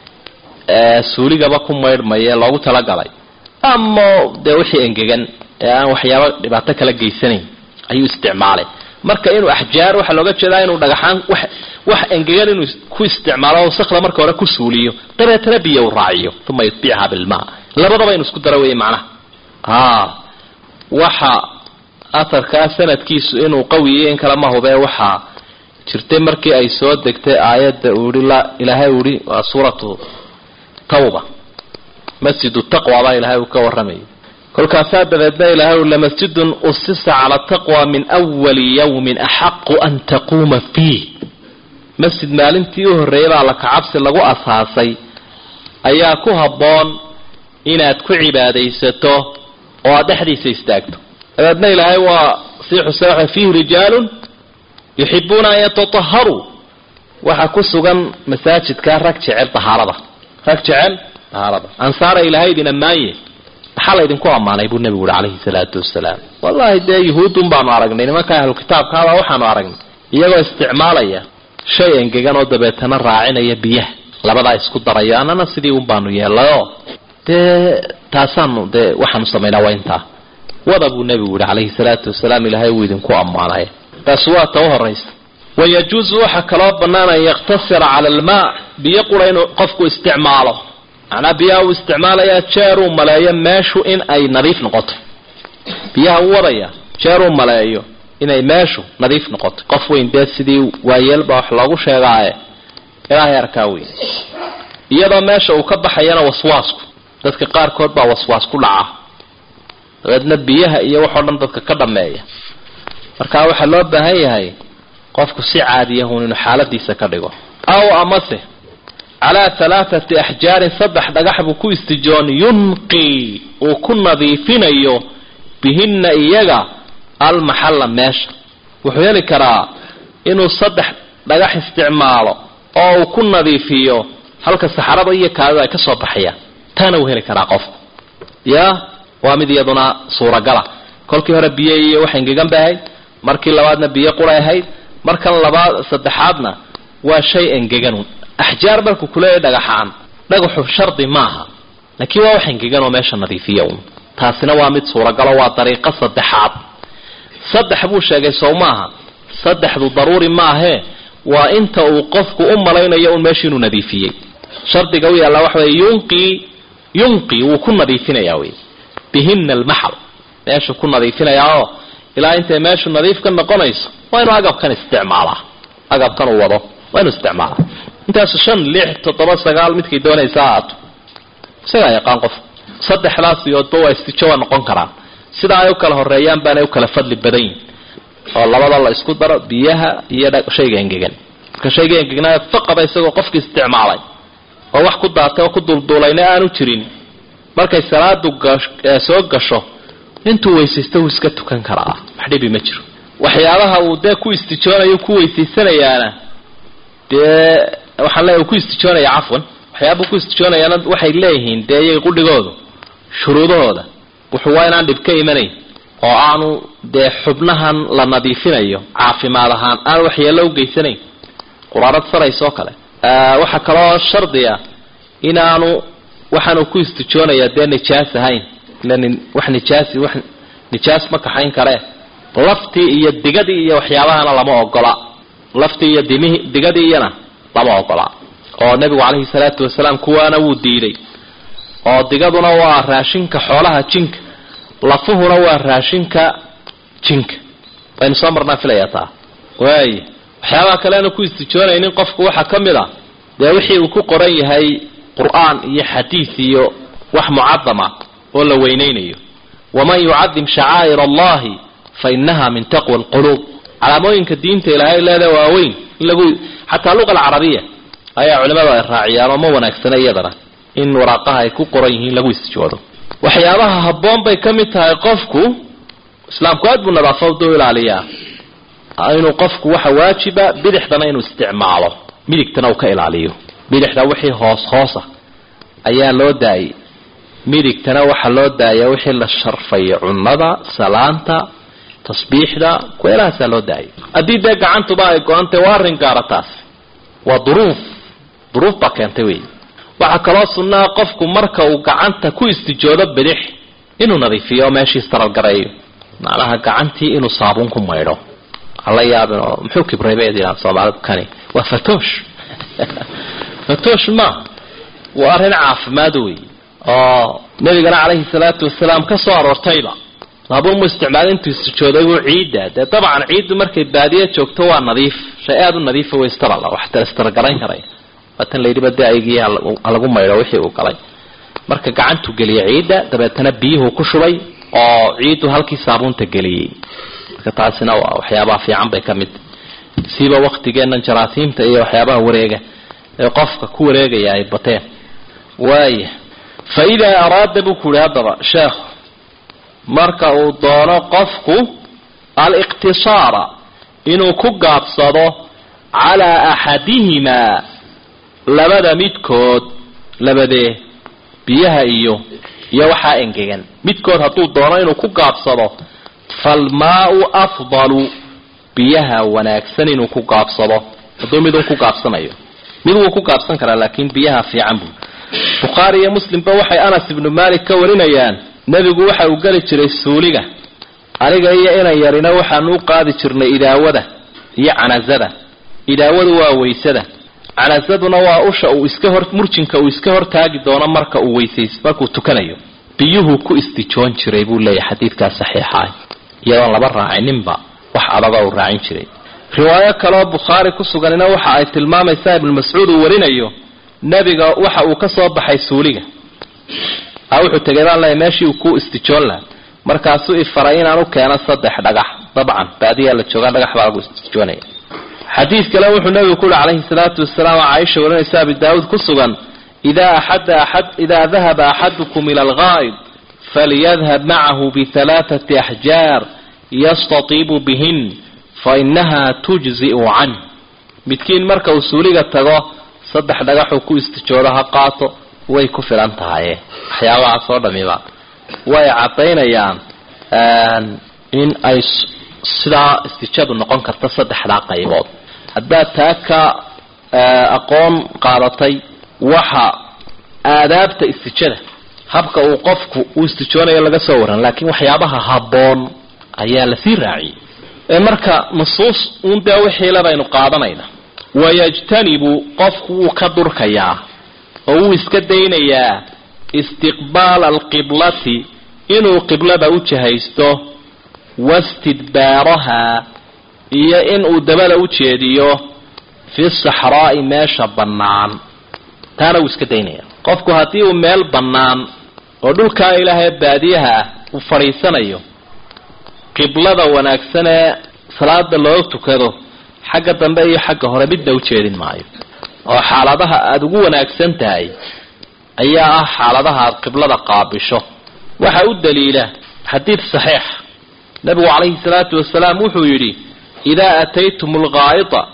Speaker 2: suuligaba ku maydhmaya loogu talagalay ama dee wixii engegan ee aan waxyaaba dhibaato kala geysanayn ayuu isticmaalay marka inuu axjaar waxaa looga jeedaa inuu dhagaxaan wax wax engegan inuu ku isticmaalo wasakda marka hore ku suuliyo dabeetana biyo u raaciyo uma yutbicha bilmaa labadaba inu isku daro wey macnaha a waxa aharkaa sanadkiisu inuu qawiyo in kale ma hubee waxaa jirtay markii ay soo degtay aayadda uu ihi la ilaahay uu ihi waa suuratu tawba masjidu taqwa baa ilaahay uu ka warramayay kolkaasaa dabeedna ilaahay lamasjidun usisa cala taqwa min awali yawmin axaqu an taquuma fiih masjid maalintii u horreeyay baa lakacabsi lagu asaasay ayaa ku habboon inaad ku cibaadaysato oo aad dhexdiisa istaagto dabeedna ilaahay waa sii xuse waxa fiihi rijaalun yuxibuuna an yatataharuu waxaa ku sugan masaajidkaa rag jecel dahaarada rag jecel dahaarada ansaara ilaahay idin ammaanye maxaa laydinku ammaanay buu nebigu uhi calayhi salaatu wasalaam wallahi dee yuhuudun baanu aragnay nimanka ahlu kitaabkaaba waxaanu aragnay iyagoo isticmaalaya shay engegan oo dabeetana raacinaya biyaha labadaa isku daraya annana sidii un baanu yeelayoo dee taasaanu dee waxaanu samaynaa waa intaa wada buu nebigu yihi calayhi salaatu wasalaam ilaahay wuu idinku ammaanay taasi waa ta u horaysa wayajuusu waxaa kaloo bannaan an yaktasira cala almaa biyo qura inuu qofku isticmaalo macnaa biyaha uu isticmaalayaa jeeruu maleeyo meeshu in ay nadiif noqoto biyaha u wadaya jeeruu maleeyo inay meeshu nadiif noqoto qof weyn dee sidii waayeelba wax loogu sheegaaye ilaahay arkaa weyn iyadoo meesha uu ka baxayana waswaasku dadka qaarkood baa waswaas ku dhaca dabeedna biyaha iyo waxoo dhan dadka ka dhameeya marka waxaa loo baahan yahay qofku si caadiyahun inuu xaaladiisa ka dhigo aw amase calaa halaathati axjaarin saddex dhagax buu ku istijoon yunqii uu ku nadiifinayo bihinna iyaga almaxalla meesha wuxuu heli karaa inuu saddex dhagax isticmaalo oo uu ku nadiifiyo halka saxarada iyo kaadida ay ka soo baxayaan taana wuu heli karaa qofku ya waa mid iyaduna suuragala kolkii hore biyo iyo wax engegan bay ahayd markii labaadna biyo quray ahayd markan labaad saddexaadna waa shay engeganun axjaar markuu kuleeyahy dhagaxaan dhagaxu shardi maaha laakiin waa wax engegan oo meesha nadiifiya un taasina waa mid suuragalo waa dariiqo saddexaad saddex buu sheegay sow maaha saddexdu daruuri maahee waa inta uu qofku u malaynayo un meesha inuu nadiifiyey shardiga u yaallaa waxa wey yunqii yunqii wuu ku nadiifinayaa wey bihina almaxal meeshuu ku nadiifinayaa oo ilaa intay meeshu nadiif ka noqonayso waa inuu agabkan isticmaalaa agabkan uu wado waa inuu isticmaalaa intaasu shan lix toddoba sagaal midkay doonaysa ahaato isagaa yaqaan qof saddexdaas iyoodba waa istijo waa noqon karaan sidaa ay u kala horeeyaan baanay u kala fadli badan yihin oo labada la isku daro biyaha iyo shayga engegan marka shayga engegnaa faqaba isagoo qofki isticmaalay oo wax ku daatay oo ku dulduulayna aanu jirin markay salaadu soo gasho intuu weysaysto wuu iska tukan karaa wax dhibi ma jiro waxyaabaha uu dee ku istijoonayo ku weysaysanayaana dee waxaan leeyahay ku istijoonaya cafwan waxyaaba ku istijoonayaana waxay leeyihiin dee iyay qudhigoodu shuruudahooda wuxuu waa inaan dhib ka imanayn oo aanu dee xubnahan la nadiifinayo caafimaad ahaan aan waxyeello u geysanayn quraarad saraysoo kale waxaa kaloo shardiga inaanu waxaanu ku istijoonayaa dee nijaas ahayn ilan wax nijaasi wax nijaas ma kaxayn karee laftii iyo digadii iyo waxyaabahana lama ogola laftii iyo dimihii digadii iyana lama ogola oo nebigu calayhi salaatu wasalaam kuwaana wuu diiday oo digaduna waa raashinka xoolaha jinka lafuhuna waa raashinka jinka waynu soo marnaa filayaa taa waaya waxyaabaha kale aanu ku istijoonaynin qofku waxaa ka mid a dee wixii uu ku qoran yahay qur-aan iyo xadiid iyo wax mucadama oo la weynaynayo waman yucadim shacaa'ir allahi fa inaha min taqwa alquluub calaamooyinka diinta ilaahay leeda waaweyn in lagu xataa luqa alcarabiya ayaa culimadu ay raaciyaan oo ma wanaagsana iyadana in waraaqaha ay ku qoran yihiin lagu istijoodo waxyaabaha habboon bay ka mid tahay qofku islaamku aad buu nadaafada u ilaaliyaa inuu qofku waxa waajiba bidixdana inuu isticmaalo midigtana uu ka ilaaliyo bidixda wixii hoos hoosa ayaa loo daayay midigtana waxaa loo daaya wixii la sharfayo cunnada salaanta tasbiixda kuweelahaasaa loo daayay haddii dee gacantuba ay go-antay waa arrin gaara taas waa duruuf duruuf baa keentay wey waxaa kaloo sunnaa qofku marka uu gacanta ku istijoodo bidix inuu nadiifiyo oo meeshii istaralgareeyo macnaha gacantii inuu saabuun ku maydho hala yaabin oo muxuu kibray bay yidhahan soomaalidu kani waa fatoosh fatoosh ma waa arrin caafimaad wey oo nabigana calayhi salaatu wasalaam ka soo aroortayba saabuun mu isticmaala intuu istijooday buu ciidda dee dabcan ciiddu markay baadiya joogto waa nadiif shay aada u nadiifa way istarala wax istargarayn karaya waatan layidhiba dee aygii halagu maydho wixii uu galay marka gacantuu geliyay ciidda dabeetana biyuhu ku shubay oo ciiddu halkii saabuunta geliyey marka taasina waa waxyaabaha fiican bay ka mid siiba waktigeennan jaraasiimta iyo waxyaabaha wareega ee qofka ku wareegaya ay bateen waaya fa idaa araada buu ku yihi haddaba sheekhu marka uu doono qofku aliqtisaara inuu ku gaabsado calaa axadihimaa labada midkood labadee biyaha iyo iyo waxaa engegan midkood hadduu doono inuu ku gaabsado falmaau afdalu biyaha wanaagsan inuu ku gaabsado hadduu midun ku gaabsanayo mid wuu ku gaabsan karaa laakiin biyaha fiican buu bukhaari iyo muslimba waxay anas ibnu malik ka warinayaan nebigu waxa uu geli jiray suuliga aniga iyo inan yarina waxaanu u qaadi jirnay idaawada iyo canazada idaawadu waa weysada canazaduna waa usha uu iska hor murjinka uu iska hortaagi doono marka uu weysays markuu tukanayo biyuhu ku istijoon jiray buu leeyahay xadiidkaa saxiixaah iyadoon laba raacininba wax adaga uu raacin jiray riwaayo kaleoo bukhaari ku suganina waxa ay tilmaamaysaa ibnu mascuud uu warinayo nebiga waxa uu ka soo baxay suuliga wuxuu tegay baan leeyahy meeshii uu ku istijoon laha markaasuu ifaray inaan u keeno saddex dhagax dabcan baadiyaa la joogaa dhagax baa lagu istijoonaya xadiid kale wuxuu nabigu ku yihi calayhi salaatu wasalaam caaisha warinaysa abi daawuud ku sugan idaa axada axad idaa dahaba axadukum ila algaa'id falyadhab macahu bihalaathati axjaar yastatiibu bihin fainaha tujzi'u canh midkiin marka uu suuliga tago saddex dhagaxuu ku istijoodo ha qaato way ku filan tahaye waxyaabahaas oo dhamiba way caddaynayaan in ay sidaa istijadu noqon karta saddexdaa qaybood haddaad taa ka aqoon qaadatay waxa aadaabta istijada habka uu qofku uu istijoonayo laga soo waran laakiin waxyaabaha habboon ayaa lasii raaciyey marka nusuus uun dee wixiila baynu qaadanayna wayajtanibu qofku wuu ka durkayaa oo wuu iska daynayaa istiqbaala alqiblati inuu qiblada u jahaysto wastidbaaraha iyo inuu dabada u jeediyo fi saxraa'i meesha bannaan taana wuu iska daynaya qofku haddii uu meel bannaan oo dhulkaa ilaahay baadiyaha ah uu fadhiisanayo qiblada wanaagsan ee salaada loo tukado xagga dambe iyo xagga hore midna u jeedin maayo oo xaaladaha aada ugu wanaagsan tahay ayaa ah xaaladaha aada qiblada qaabisho waxa u daliila xadiid saxiix nabigu calayhi salaatu wasalaam wuxuu yidhi idaa ataytum algaa'ita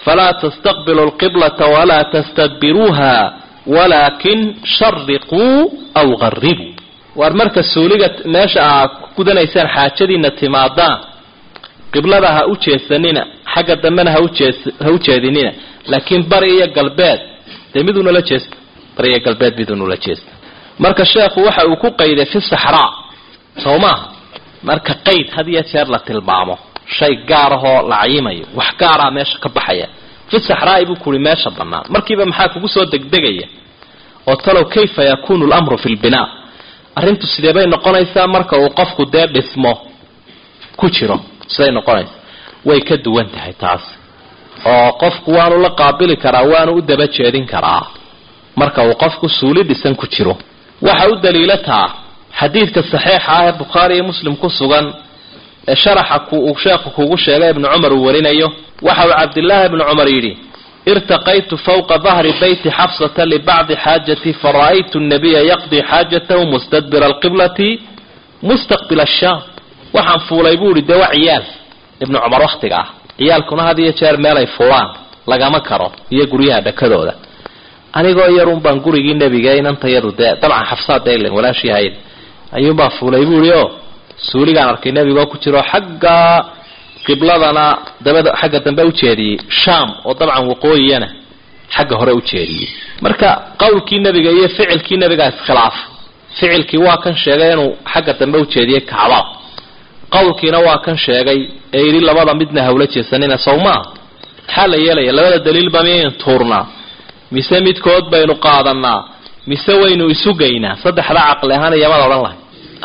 Speaker 2: falaa tastaqbilu lqiblata walaa tastadbiruuha walaakin shariquu aw qaribuu waar marka suuliga meesha aa ku gudanaysaan xaajadiina timaadaan qiblada ha u jeedsanina xagga dambena ha u jeedinina laakiin bari iyo galbeed dee midunala jeesta bari iyo galbeed midunula jeesta marka sheekhu waxa uu ku qayday fi saxraa soo maaha marka qayd had iyo jeer la tilmaamo shay gaar ahoo la cayimayo wax gaaraa meesha ka baxaya fi saxraa'i buu kuhi meesha bannaan markiiba maxaa kugu soo degdegaya oo talow kayfa yakunu lamru fi lbinaa arrintu sidee bay noqonaysaa marka uu qofku dee dhismo ku jiro siday noqonaysa way ka duwan tahay taas oo qofku waanu la qaabili karaa waanu u daba jeedin karaa marka uu qofku suuli dhisan ku jiro waxa u daliila taa xadiidka saxiixa ah ee bukhaari iyo muslim ku sugan ee sharaxa uu sheekhu kugu sheegay ibnu cumar uu warinayo waxa uu cabdillaahi ibnu cumar yidhi irtaqaytu fawqa dahri beyti xafsata libacdi xaajatii fara'aytu nabiya yaqdii xaajatahu mustadbira alqiblati mustaqbila ashaam waxaan fuulay buu ihi dee waa ciyaal ibnu cumar wakhtiga ah ciyaalkuna had iyo jeer meelay fuulaan lagama karo iyo guryaha dhakadooda anigoo yarun baan gurigii nebiga inantayadu dee dabcan xafsaad daylen walaashii ahayd ayuunbaa fuulay buu ihi oo suuligaan arkay nebigoo ku jiro xagga qibladana dabada xagga dambe ujeediyey sham oo dabcan waqooyiyana xagga hore ujeediyey marka qowlkii nebiga iyo ficilkii nebigaa iskhilaaf ficilkii waa kan sheegay inuu xagga dambe ujeediyey kacba qowlkiina waa kan sheegay ee yidhi labada midna hawla jeesanina sow maa maxaa la yeelaya labada daliilba miyaynu tuurnaa mise midkood baynu qaadanaa mise waynu isugaynaa saddexda caqli ahaan iyamada odhan lahay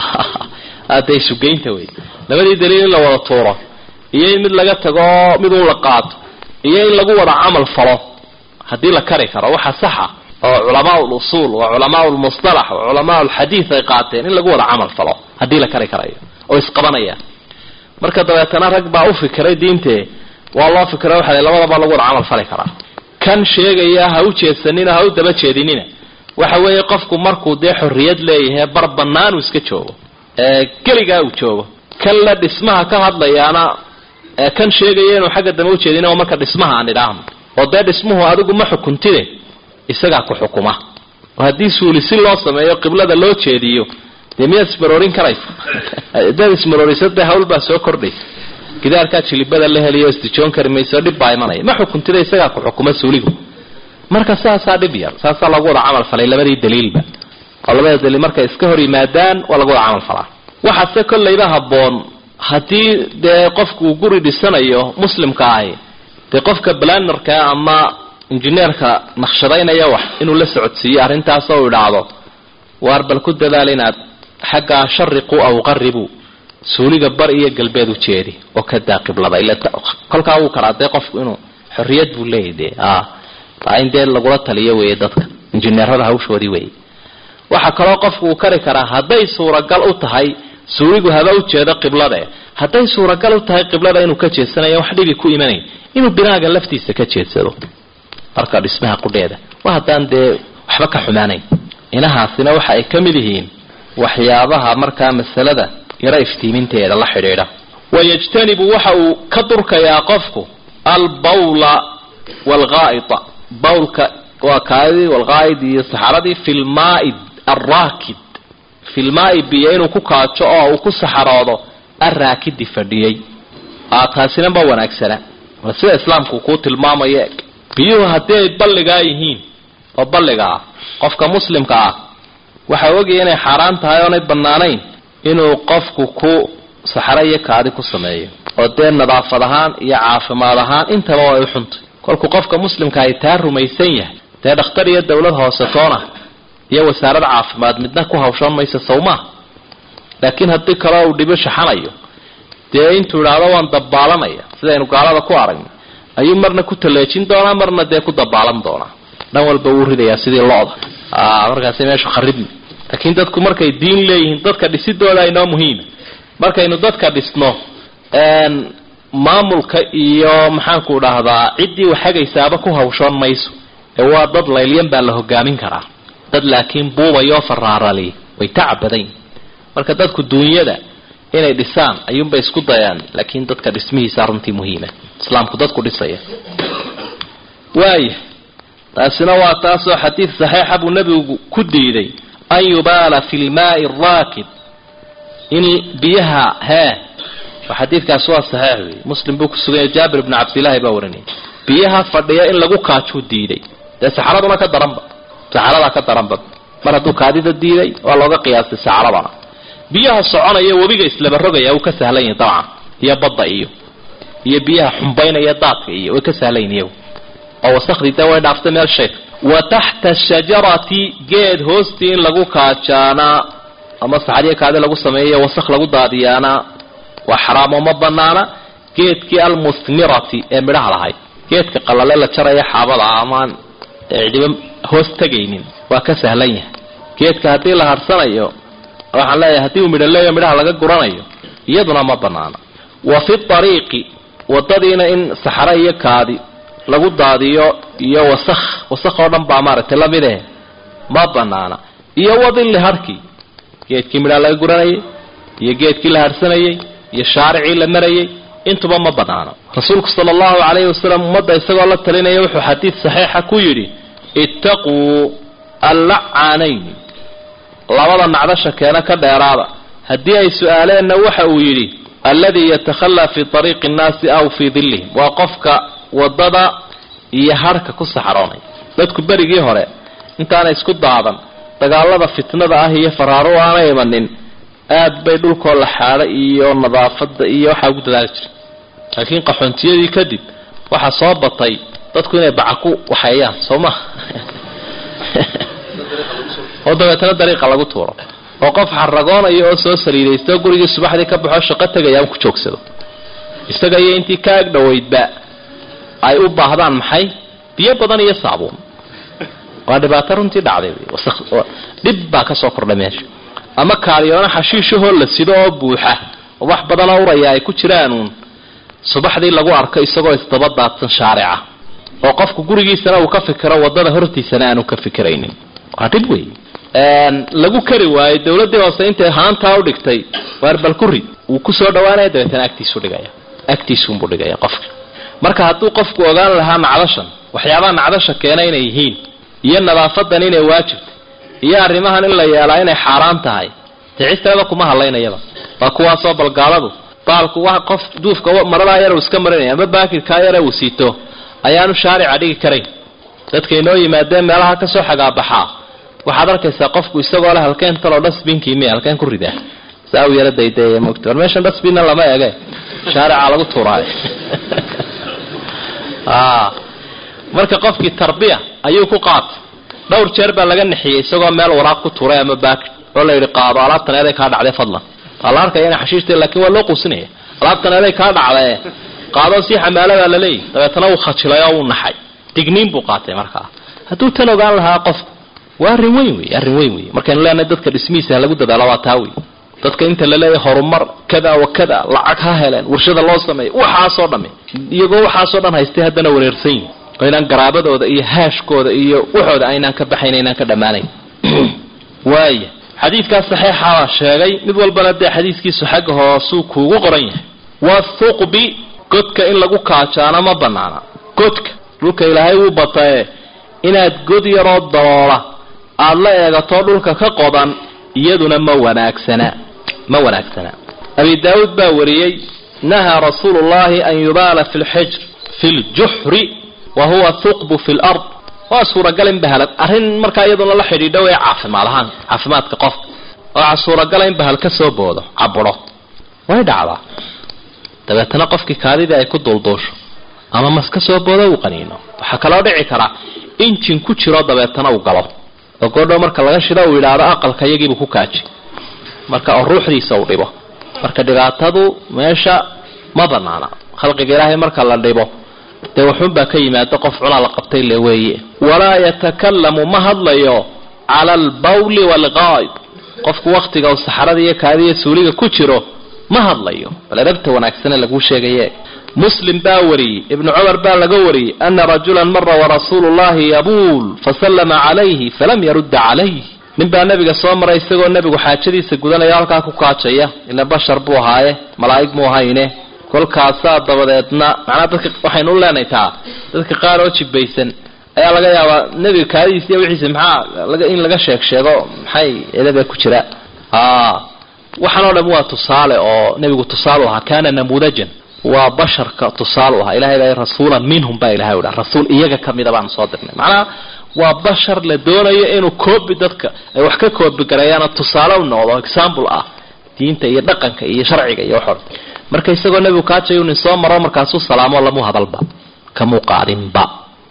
Speaker 2: ade isugeynta wey labadii daliil in la wada tuuro iyo in mid laga tago mid un la qaato iyo in lagu wada camal falo haddii la kari karo waxa saxa oo culamaa lusuul oo culamaa lmusalax oo culamaa lxadiid ay qaateen in lagu wada camal falo haddii la kari karayo oo isqabanaya marka dabeetana rag baa u fikiray diintee waa loo fikira waxa labadaba lagu wada camal fali karaa kan sheegaya ha u jeedsanina ha u daba jeedinina waxa weeye qofku markuu dee xorriyad leeyahay bar bannaan uu iska joogo keligaa uu joogo kan la dhismaha ka hadlayaana kan sheegaya inuu xagga dambe ujeedin oo marka dhismaha aan idhaahno oo dee dhismuhu adigu ma xukuntide isagaa ku xukuma oo haddii suuli si loo sameeyo qiblada loo jeediyo dee miyaad ismaroorin karaysa hadaad ismaroorisa dee hawl baa soo kordhaysa gidaarkaa jilibada la heliyo isdijoon kari mayso dhib baa imanaya ma xukuntida isagaa ku xukuma suuligu marka saasaa dhib yar saasaa lagu wada camal falay labadii daliilba oo labada daliil markay iska hor yimaadaan waa lagu wada camal falaa waxaase kollayba habboon haddii dee qofku uu guri dhisanayo muslimka ahi dee qofka balanerka ama injineerka naqshadaynaya wax inuu la socodsiiyo arrintaas oo idhaahdo waar bal ku dadaal inaad xaggaa shariqu aw qaribu suuliga bar iyo galbeed u jeedi oo ka daa qiblada ila kolkaa wuu karaa dee qofku inuu xorriyad buu leeyahy dee a in dee lagula taliyo weeye dadka injineerada hawshoodii weeye waxaa kaloo qofku uu kari karaa hadday suuragal u tahay suuligu haba ujeedo qiblade hadday suuragal u tahay qiblada inuu ka jeedsanayo wax dhibi ku imanayn inuu binaaga laftiisa ka jeedsado marka dhismaha qudheeda waa haddaan dee waxba ka xumaanayn inahaasina waxa ay ka mid yihiin waxyaabaha markaa masalada yaro iftiiminteeda la xidhiidha wayajtanibu waxa uu ka durkayaa qofku albawla waalghaa'ita bawlka waa kaadii walghaa'id iyo saxaradii fi lmaai alraakid fi lmaai biyo inuu ku kaajo oo uu ku saxaroodo arraakidi fadhiyey taasina ma wanaagsana waa sida islaamku kuu tilmaamayo biyuhu haddii ay balligaa yihiin oo balliga ah qofka muslimka ah waxaa ogaya inay xaaraan tahay oonay bannaanayn inuu qofku ku saxaro iyo kaadi ku sameeyo oo dee nadaafad ahaan iyo caafimaad ahaan intaba way u xuntay kolkuu qofka muslimka ay taa rumaysan yahay dee dhakhtar iyo dawlad hoose toona iyo wasaarad caafimaad midna ku hawshan maysa sawmaa laakiin haddii kaleo uu dhibo shaxanayo dee intuu idhaahdo waan dabaalanaya sidaynu gaalada ku aragna ayuu marna ku taleejin doonaa marna dee ku dabaalan doonaa dhan walba wuu ridayaa sidii lo-da markaasi meeshu kharibmi laakiin dadku markay diin leeyihiin dadka dhisidooda inoo muhiima markaynu dadka dhisno maamulka iyo maxaanku dhahdaa ciddii waxagaysaaba ku hawshoon mayso ee waa dad laylyan baa la hogaamin karaa dad laakiin buubayoo faraarali way tacabadayn marka dadku duunyada inay dhisaan ayuunbay isku dayaan laakiin dadka dhismihiisa runtii muhiima islaamku dadku dhisaya waaya taasina waa taasoo xadiid saxiixa buu nebigu ku diiday an yubaala fi lmaai araakid in biyaha hee xadiidkaasi waa saxiix wey muslim buu ku suganya jaabir bni cabdillaahi baa warinayay biyaha fadhiya in lagu kaajuu diiday dee saxaraduna ka daranba saxaradaa ka daranba mar hadduu kaadida diiday waa looga qiyaastay saxaradana biyaha soconaya webiga islaba rogaya uu ka sahlan yahi dabcan iyo badda iyo iyo biyaha xumbaynaya daadka iyo way ka sahlan yihin oo wasakhdii dee way dhaaftay meel sheeg wa taxta shajarati geed hoostii in lagu kaajaanaa ama saxariya kaadi lagu sameeyo wasakh lagu daadiyaana waa xaraamo ma banaana geedkii almusmirati ee midhaha lahayd geedka qalale la jaraya xaabada amaan cidhiba hoos tegaynin waa ka sahlan yahay geedka haddii la harsanayo waxaan leeyahay haddii uu midho leeyo midhaha laga guranayo iyaduna ma banaana wa fi ariiqi wadadiina in saxare iyo kaadi lagu daadiyo iyo wasakh wasakh oo dhan baa maaragtay lamid eh ma banaana iyo wadilli harkii geedkii midhaha laga guranayay iyo geedkii la harsanayay iyo shaaricii la marayay intuba ma banaano rasuulku sala allahu calayhi wasalam ummadda isagoo la talinaya wuxuu xadiid saxiixa ku yidhi ittaquu allacaanayni labada nacdasha keena ka dheeraada haddii ay su-aaleenna waxa uu yidhi alladii yatakhallaa fii ariiqi nnaasi aw fii dillihim waa qofka wadada iyo harhka ku saxaroonay dadku berigii hore intaana isku daadan dagaalada fitnada ah iyo faraaru aana imanin aad bay dhulkoo la xaadho iyo nadaafada iyo waxaa ugu dadaali jiray laakiin qaxoontiyadii kadib waxaa soo batay dadku inay baca ku waxeeyaan soo ma oo dabeetana dariiqa lagu tuuro oo qof xaragoonayo oo soo saliidaysta oo gurigii subaxdii ka baxoo shaqo tegaya aan ku joogsado isaga iyo intii ka ag dhoweydba ay u baahdaan maxay biyo badan iyo saabuun waa dhibaato runtii dhacday dhib baa kasoo kordhay meesha ama kaaliyoona xashiishahoo la sido oo buuxa oo wax badanoo uraya ay ku jiraanuun subaxdii lagu arko isagoo isdaba daadsan shaarica oo qofku gurigiisana uu ka fikiro wadada hortiisana aanu ka fikiraynin waa dhib wey lagu kari waayo dawladii hoose intay haantaa udhigtay waar balkuri wuu kusoo dhawaanaya dabeetana agtiisu dhigaya agtiisuunbuu dhigaya qofka marka hadduu qofku ogaan lahaa nacdashan waxyaabaha nacdasha keena inay yihiin iyo nadaafadan inay waajibta iyo arrimahan in la yeelaa inay xaaraan tahay ticisteeda kuma hadlaynayaba waa kuwaasoo balgaaladu baalku wa qof duufka maradaa yar uu iska marinaya ama baakirkaa yare uu siito ayaanu shaarica dhigi karayn dadka inoo yimaadeen meelaha kasoo xagaabaxaa waxaad arkaysaa qofku isagoo leh halkeen taloo dhasbinkii miya halkeen ku ridaa saa u yara daydaye mogta war meeshan dhasbinna lama ege shaarica lagu tuuraayo marka qofkii tarbiya ayuu ku qaatay dhowr jeer baa laga nixiyey isagoo meel waraaq ku tuuray ama baakir oo la yidhi qaado alaabtan eeday kaa dhacday fadlan waa la arkaya ina xashiishta laakiin waa loo quusinaya alaabtan eeday kaa dhacdae qaadoo sii xamaaladaa laleeyahy dabeetana wuu khajilay oo wuu naxay digniin buu qaatay markaa hadduu tan ogaan lahaa qofku waa arrin weyn wey arrin weyn wey markaynu leenahay dadka dhismihiisa lagu dadaalo waa taa wey dadka inta laleeyahay horumar kada wa kada lacag ha heleen warshada loo sameeya waxaasoo dhamme iyagoo waxaasoo dhan haystay haddana wareersan yihin oo inaan garaabadooda iyo haashkooda iyo waxooda aynaan ka baxayn aynaan ka dhammaanayn waaya xadiidkaas saxiixabaa sheegay mid walbana dee xadiiskiisu xagga hoosuu kuugu qoran yahay wathuqbi godka in lagu kaajaana ma banaana godka dhulka ilaahay wuu batae inaad god yaroo daloola aada la eegato dhulka ka qodan iyaduna ma wanaagsana ma wanaagsana abi daawuud baa wariyey nahaa rasuulu llahi an yubaala fi lxijr fi ljuxri wa huwa thuqbu fi lard waa suuragal in bahal arrin markaa iyaduna la xidhiidho ee caafimaad ahaan caafimaadka qofka waxaa suuragala in bahal ka soo boodo caburo way dhacdaa dabeetana qofkii kaadidii ay ku duulduusho ama mas ka soo boodo uu qaniino waxaa kaloo dhici karaa injin ku jiro dabeetana uu galo oo goodhow marka laga shido uu yidhaahdo aqalka iyagiibuu ku kaaji marka oo ruuxdiisa uu dhibo marka dhibaatadu meesha ma banaana khalqiga ilaahay marka la dhibo dee waxuunbaa ka yimaado qof cunaa la qabtay le weeye walaa yatakalamu ma hadlayo cala albawli waalqaa'ib qofku waktiga uu saxarada iyo kaadiya suuliga ku jiro ma hadlayo bal erabta wanaagsane laguu sheegaye muslim baa wariyey ibnu cumar baa laga wariyey ana rajulan mara warasuulu llahi yabuul fasallama calayhi falam yarudda calayh nin baa nabiga soo maray isagoo nebigu xaajadiisa gudanaya halkaa ku kaajaya ila bashar buu ahaaye malaa'ig muu ahayne kolkaasaa dabadeedna macnaha dadka waxaynu u leenahay taa dadka qaar oo jibaysan ayaa laga yaabaa nebiga kaadidiisa iyo wixiisa maxaa laga in laga sheeg sheego maxay edaba ku jira waxaan oo dham waa tusaale oo nebigu tusaale u ahaa kana namuudajan waa basharka tusaale u ahaa ilahay baa rasuulan minhum baa ilahay u dhaha rasuul iyaga kamida baan soo dirnay macnaha waa bashar la doonayo inuu koobi dadka ay wax ka koobi gareeyaana tusaale u noqdo example ah diinta iyo dhaqanka iyo sharciga iyo waxoo marka isagoo nebigu kaajayu nin soo maro markaasuu salaamo lamu hadalba kamuu qaadinba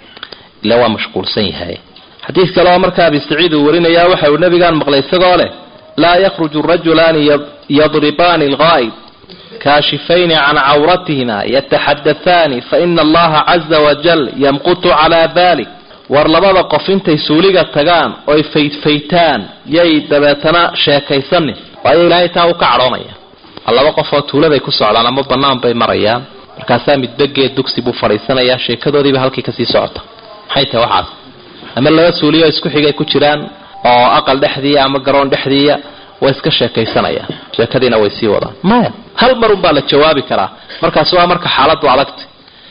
Speaker 2: ila waa mashquulsan yahay xadiid kale oo marka abi saciid uu warinaya waxa uu nabigaan maqlay isagoo leh laa yakhruju rajulaani yadribaani alghaa'ib kaashifayni can cawratihima yataxaddathaani faina allaha caza wajal yamqutu calaa dalik war labada qof intay suuliga tagaan oy faydfaytaan yay dabeetana sheekaysanin waayo ilaahay taa uu ka cadhoonaya laba qof oo tuuladay ku socdaan ama banaan bay marayaan markaasaa midbageed dugsi buu fadhiisanayaa sheekadoodiiba halkii kasii socota maxay tahay waxaas ama laba suuliyo isku xigay ku jiraan oo aqal dhexdiiya ama garoon dhexdiiya way iska sheekaysanayaan sheekadiina way sii wadaan maya hal mar unbaa la jawaabi karaa markaas waa marka xaaladu adagta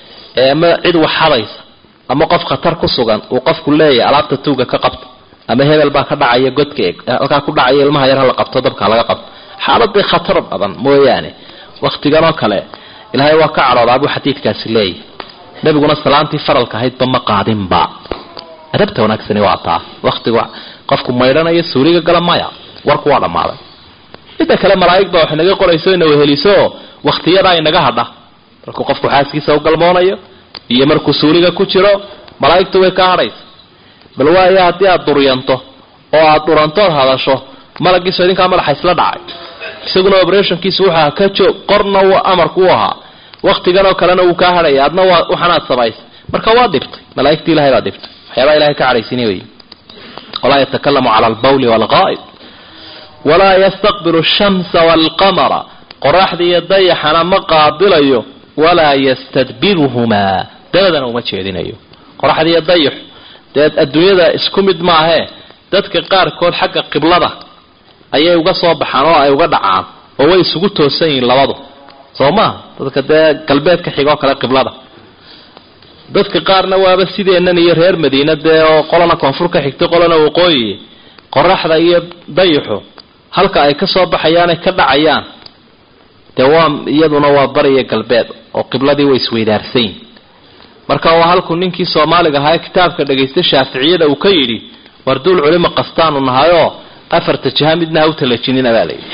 Speaker 2: ama cid waxadaysa ama qof khatar ku sugan uu qofku leeyahay alaabta tuuga ka qabta ama hebel baa ka dhacaya godka halkaa ku dhacaya ilmaha yar hala qabto dabka laga qabto xaaladii khatar badan mooyaane waktigan oo kale ilaahay waa ka cadhoodaa buu xadiidkaasi leeyahy nabiguna salaantii faralka ahaydba ma qaadinba adabta wanaagsani waa taa waktigu qofku maydhanayo suuliga gala maya warku waa dhammaaday midda kale malaa'ig baa wax inaga qorayso ina weheliso waktiyadaa inaga hadha markuu qofku xaaskiisa u galmoonayo iyo markuu suuliga ku jiro malaa'igtu way ka hadhaysa bal waayo haddii aad duryanto oo aad dhurantood hadasho malagiiso idinkaa madaxa isla dhacay isaguna operationkiisu wuxuu ahaa ka joog qorna w amarku u ahaa waktigan oo kalena wuu kaa hadhaya adna waa waxanaad samaysay marka waa dhibtay malaaigtii ilahay baa dhibtay waxyaabaa ilahay ka cadhaysini wey walaa yatakalamu cala albawli waalqaa'id walaa yastaqbilu shamsa waalqamara qoraxda iyo dayaxana ma qaabilayo walaa yastadbiruhumaa dabadana uma jeedinayo qoraxda iyo dayax dee adduunyada isku mid maahee dadka qaarkood xagga qiblada ayay uga soo baxaan oo ay uga dhacaan oo way isugu toosan yihiin labadu soo maha dadka dee galbeedka xigoo kale qiblada dadka qaarna waaba sideennan iyo reer madiina dee oo qolana koonfur ka xigtay qolana waqooyi qoraxda iyo dayaxu halka ay ka soo baxayaan ay ka dhacayaan dee waa iyaduna waa bariyo galbeed oo qibladii way isweydaarsan yihin marka waa halkuu ninkii soomaaliga ahaa ee kitaabka dhagaystay shaaficiyada uu ka yidhi war duul culimo qastaanu nahayoo afarta jiha midna ha u talajinina baa layidhi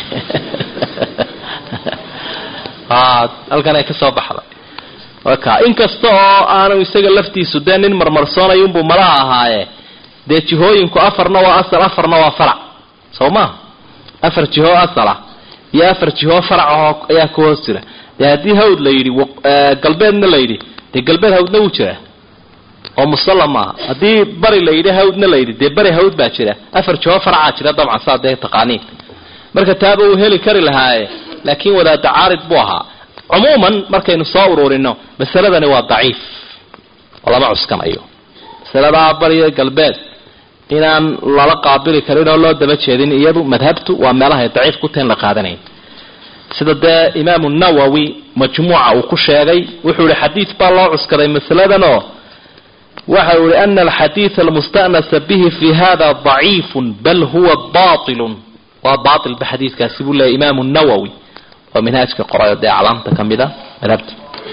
Speaker 2: halkan ay ka soo baxday waka inkasta oo aanu isaga laftiisu dee nin marmarsoonayunbuu malaha ahaaye dee jihooyinku afarna waa asal afarna waa farac soo ma afar jihoo asala iyo afar jihoo farac ahoo ayaa ku hoos jira dee haddii hawd la yidhi galbeedna la yidhi dee galbeed hawdna wuu jiraa oo musalla maaha haddii bari la yidhi hawdna la yidhi dee bari hawd baa jira afar jihoo faracaa jira dabcan saa dee taqaaniin marka taaba uu heli kari lahaaye laakiin wadaada caarid buu ahaa cumuuman markaynu soo ururino masaladani waa daciif oo lama cuskanayo masaladaa bariyo galbeed inaan lala qaabili karin oo loo daba jeedin iyadu madhabtu waa meelahay daciif ku tahin la qaadanayn sida dee imaamu nawowi majmuuca uu ku sheegay wuxuu ihi xadiid baa loo cuskaday masaladanoo waxa uu ihi ana alxadiida almustanasa bihi fi hada daciifun bal huwa bailun waa baailba xadiidkaasi buu leeyay imaamu nawowi oo minhaajka qorayo dee aclaamta ka mid a madhabta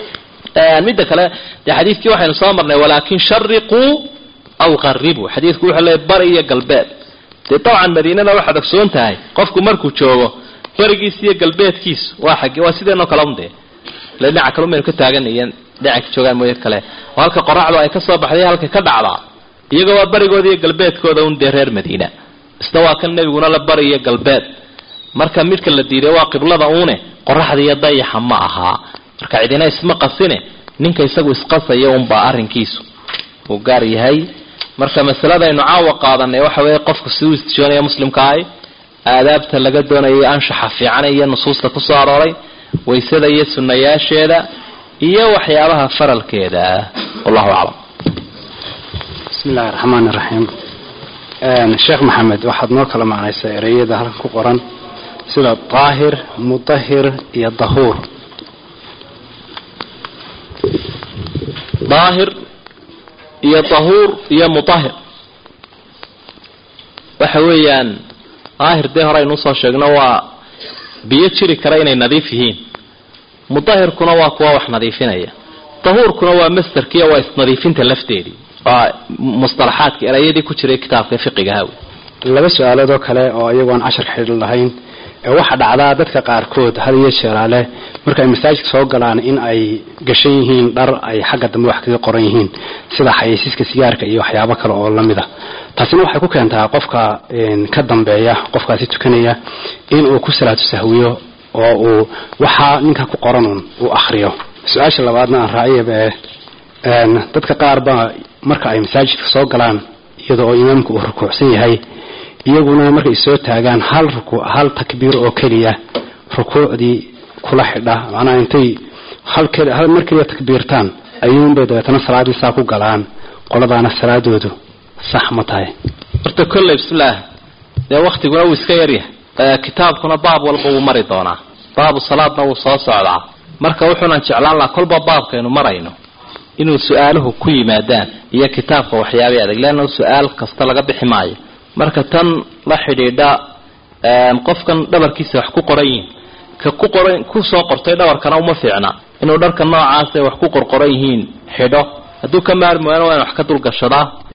Speaker 2: midda kale dee xadiidkii waxaynu soo marnay walaakin shariquu aw qaribuu xadiidku wuxuu leeyay bari iyo galbeed dee dabcan madiinana waxaad ogsoon tahay qofku markuu joogo barigiis iyo galbeedkiisu waa xag waa sideenoo kale un dee ile dhinaca kale umaynu ka taagan iyo dhinaca ka joogaan mooye kale oo halka qoraxdu ay ka soo baxday halka ka dhacdaa iyaga waa barigooda iyo galbeedkooda un dee reer madiina isna waa kan nebiguna la bari iyo galbeed marka midka la diiday waa qiblada uune qoraxda iyo dayaxa ma ahaa marka cidina isma qasine ninka isagu isqasaya unbaa arrinkiisu uu gaar yahay marka masaladaynu caawa qaadanay waxa weeye qofku siduu istijoonaya muslimkaahi aadaabta laga doonayay anshaxa fiican iyo nusuusta kusoo arooray waysada iyo sunnayaasheeda iyo waxyaabaha faralkeeda wallahu aclam
Speaker 1: bismi illahi raxmaan iraxiim sheekh maxamed waxaad noo kala macnaysaa ereyada halkan ku qoran sida daahir mudahir iyo dahuur
Speaker 2: daahir iyo tahuur iyo mutahir waxa weeyaan daahir dee hore aynu usoo sheegno waa biyo jiri kara inay nadiif yihiin mutahirkuna waa kuwa wax nadiifinaya tahuurkuna waa masderkiiyo waa isnadiifinta lafteedii waa mustalaxaadka erayadii ku jiray kitaabka fiqigaha
Speaker 3: laba su-aalood oo kale oo iyagoon cashar xidhi lahayn waxaa dhacdaa dadka qaarkood had iyo jeeraale marka ay masaajidka soo galaan in ay gashan yihiin dhar ay xagga dambe wax kaga qoran yihiin sida xayeysiiska sigaarka iyo waxyaabo kale oo lamid a taasina waxay ku keentaa qofka ka dambeeya qofkaasi tukanaya inuu ku salaatu sahwiyo oo uu waxaa ninka ku qoranun uu akriyo su-aasha labaadna aan raaciyaba dadka qaar baa marka ay masaajidka soo galaan iyada oo imaamku uu rukuucsan yahay iyaguna markay soo taagaan hal ruku hal takbiir oo keliya rukuucdii kula xidha macnaha intay hal keli hal mar keliya takbiirtaan ayuunbay dabeetana salaadii saa ku galaan qoladaana salaadoodu sax ma tahay
Speaker 2: horta kolley bismillaah dee waktiguna wuu iska yaryahay kitaabkuna baab walba wuu mari doonaa baabu salaadna wuu soo socdaa marka wuxuunan jeclaan lahaa kolba baabkaynu marayno inuu su-aaluhu ku yimaadaan iyo kitaabka waxyaabay adag leanna su-aal kasta laga bixi maayo marka tan la xidhiidha qofkan dhabarkiisa wax ku qoran yihiin ka ku qoran kusoo qortay dhabarkana uma fiicna inuu dharka noocaas wax ku qorqoran yihiin xidho hadduu ka maarmi waana waa in wax ka dulgashadaa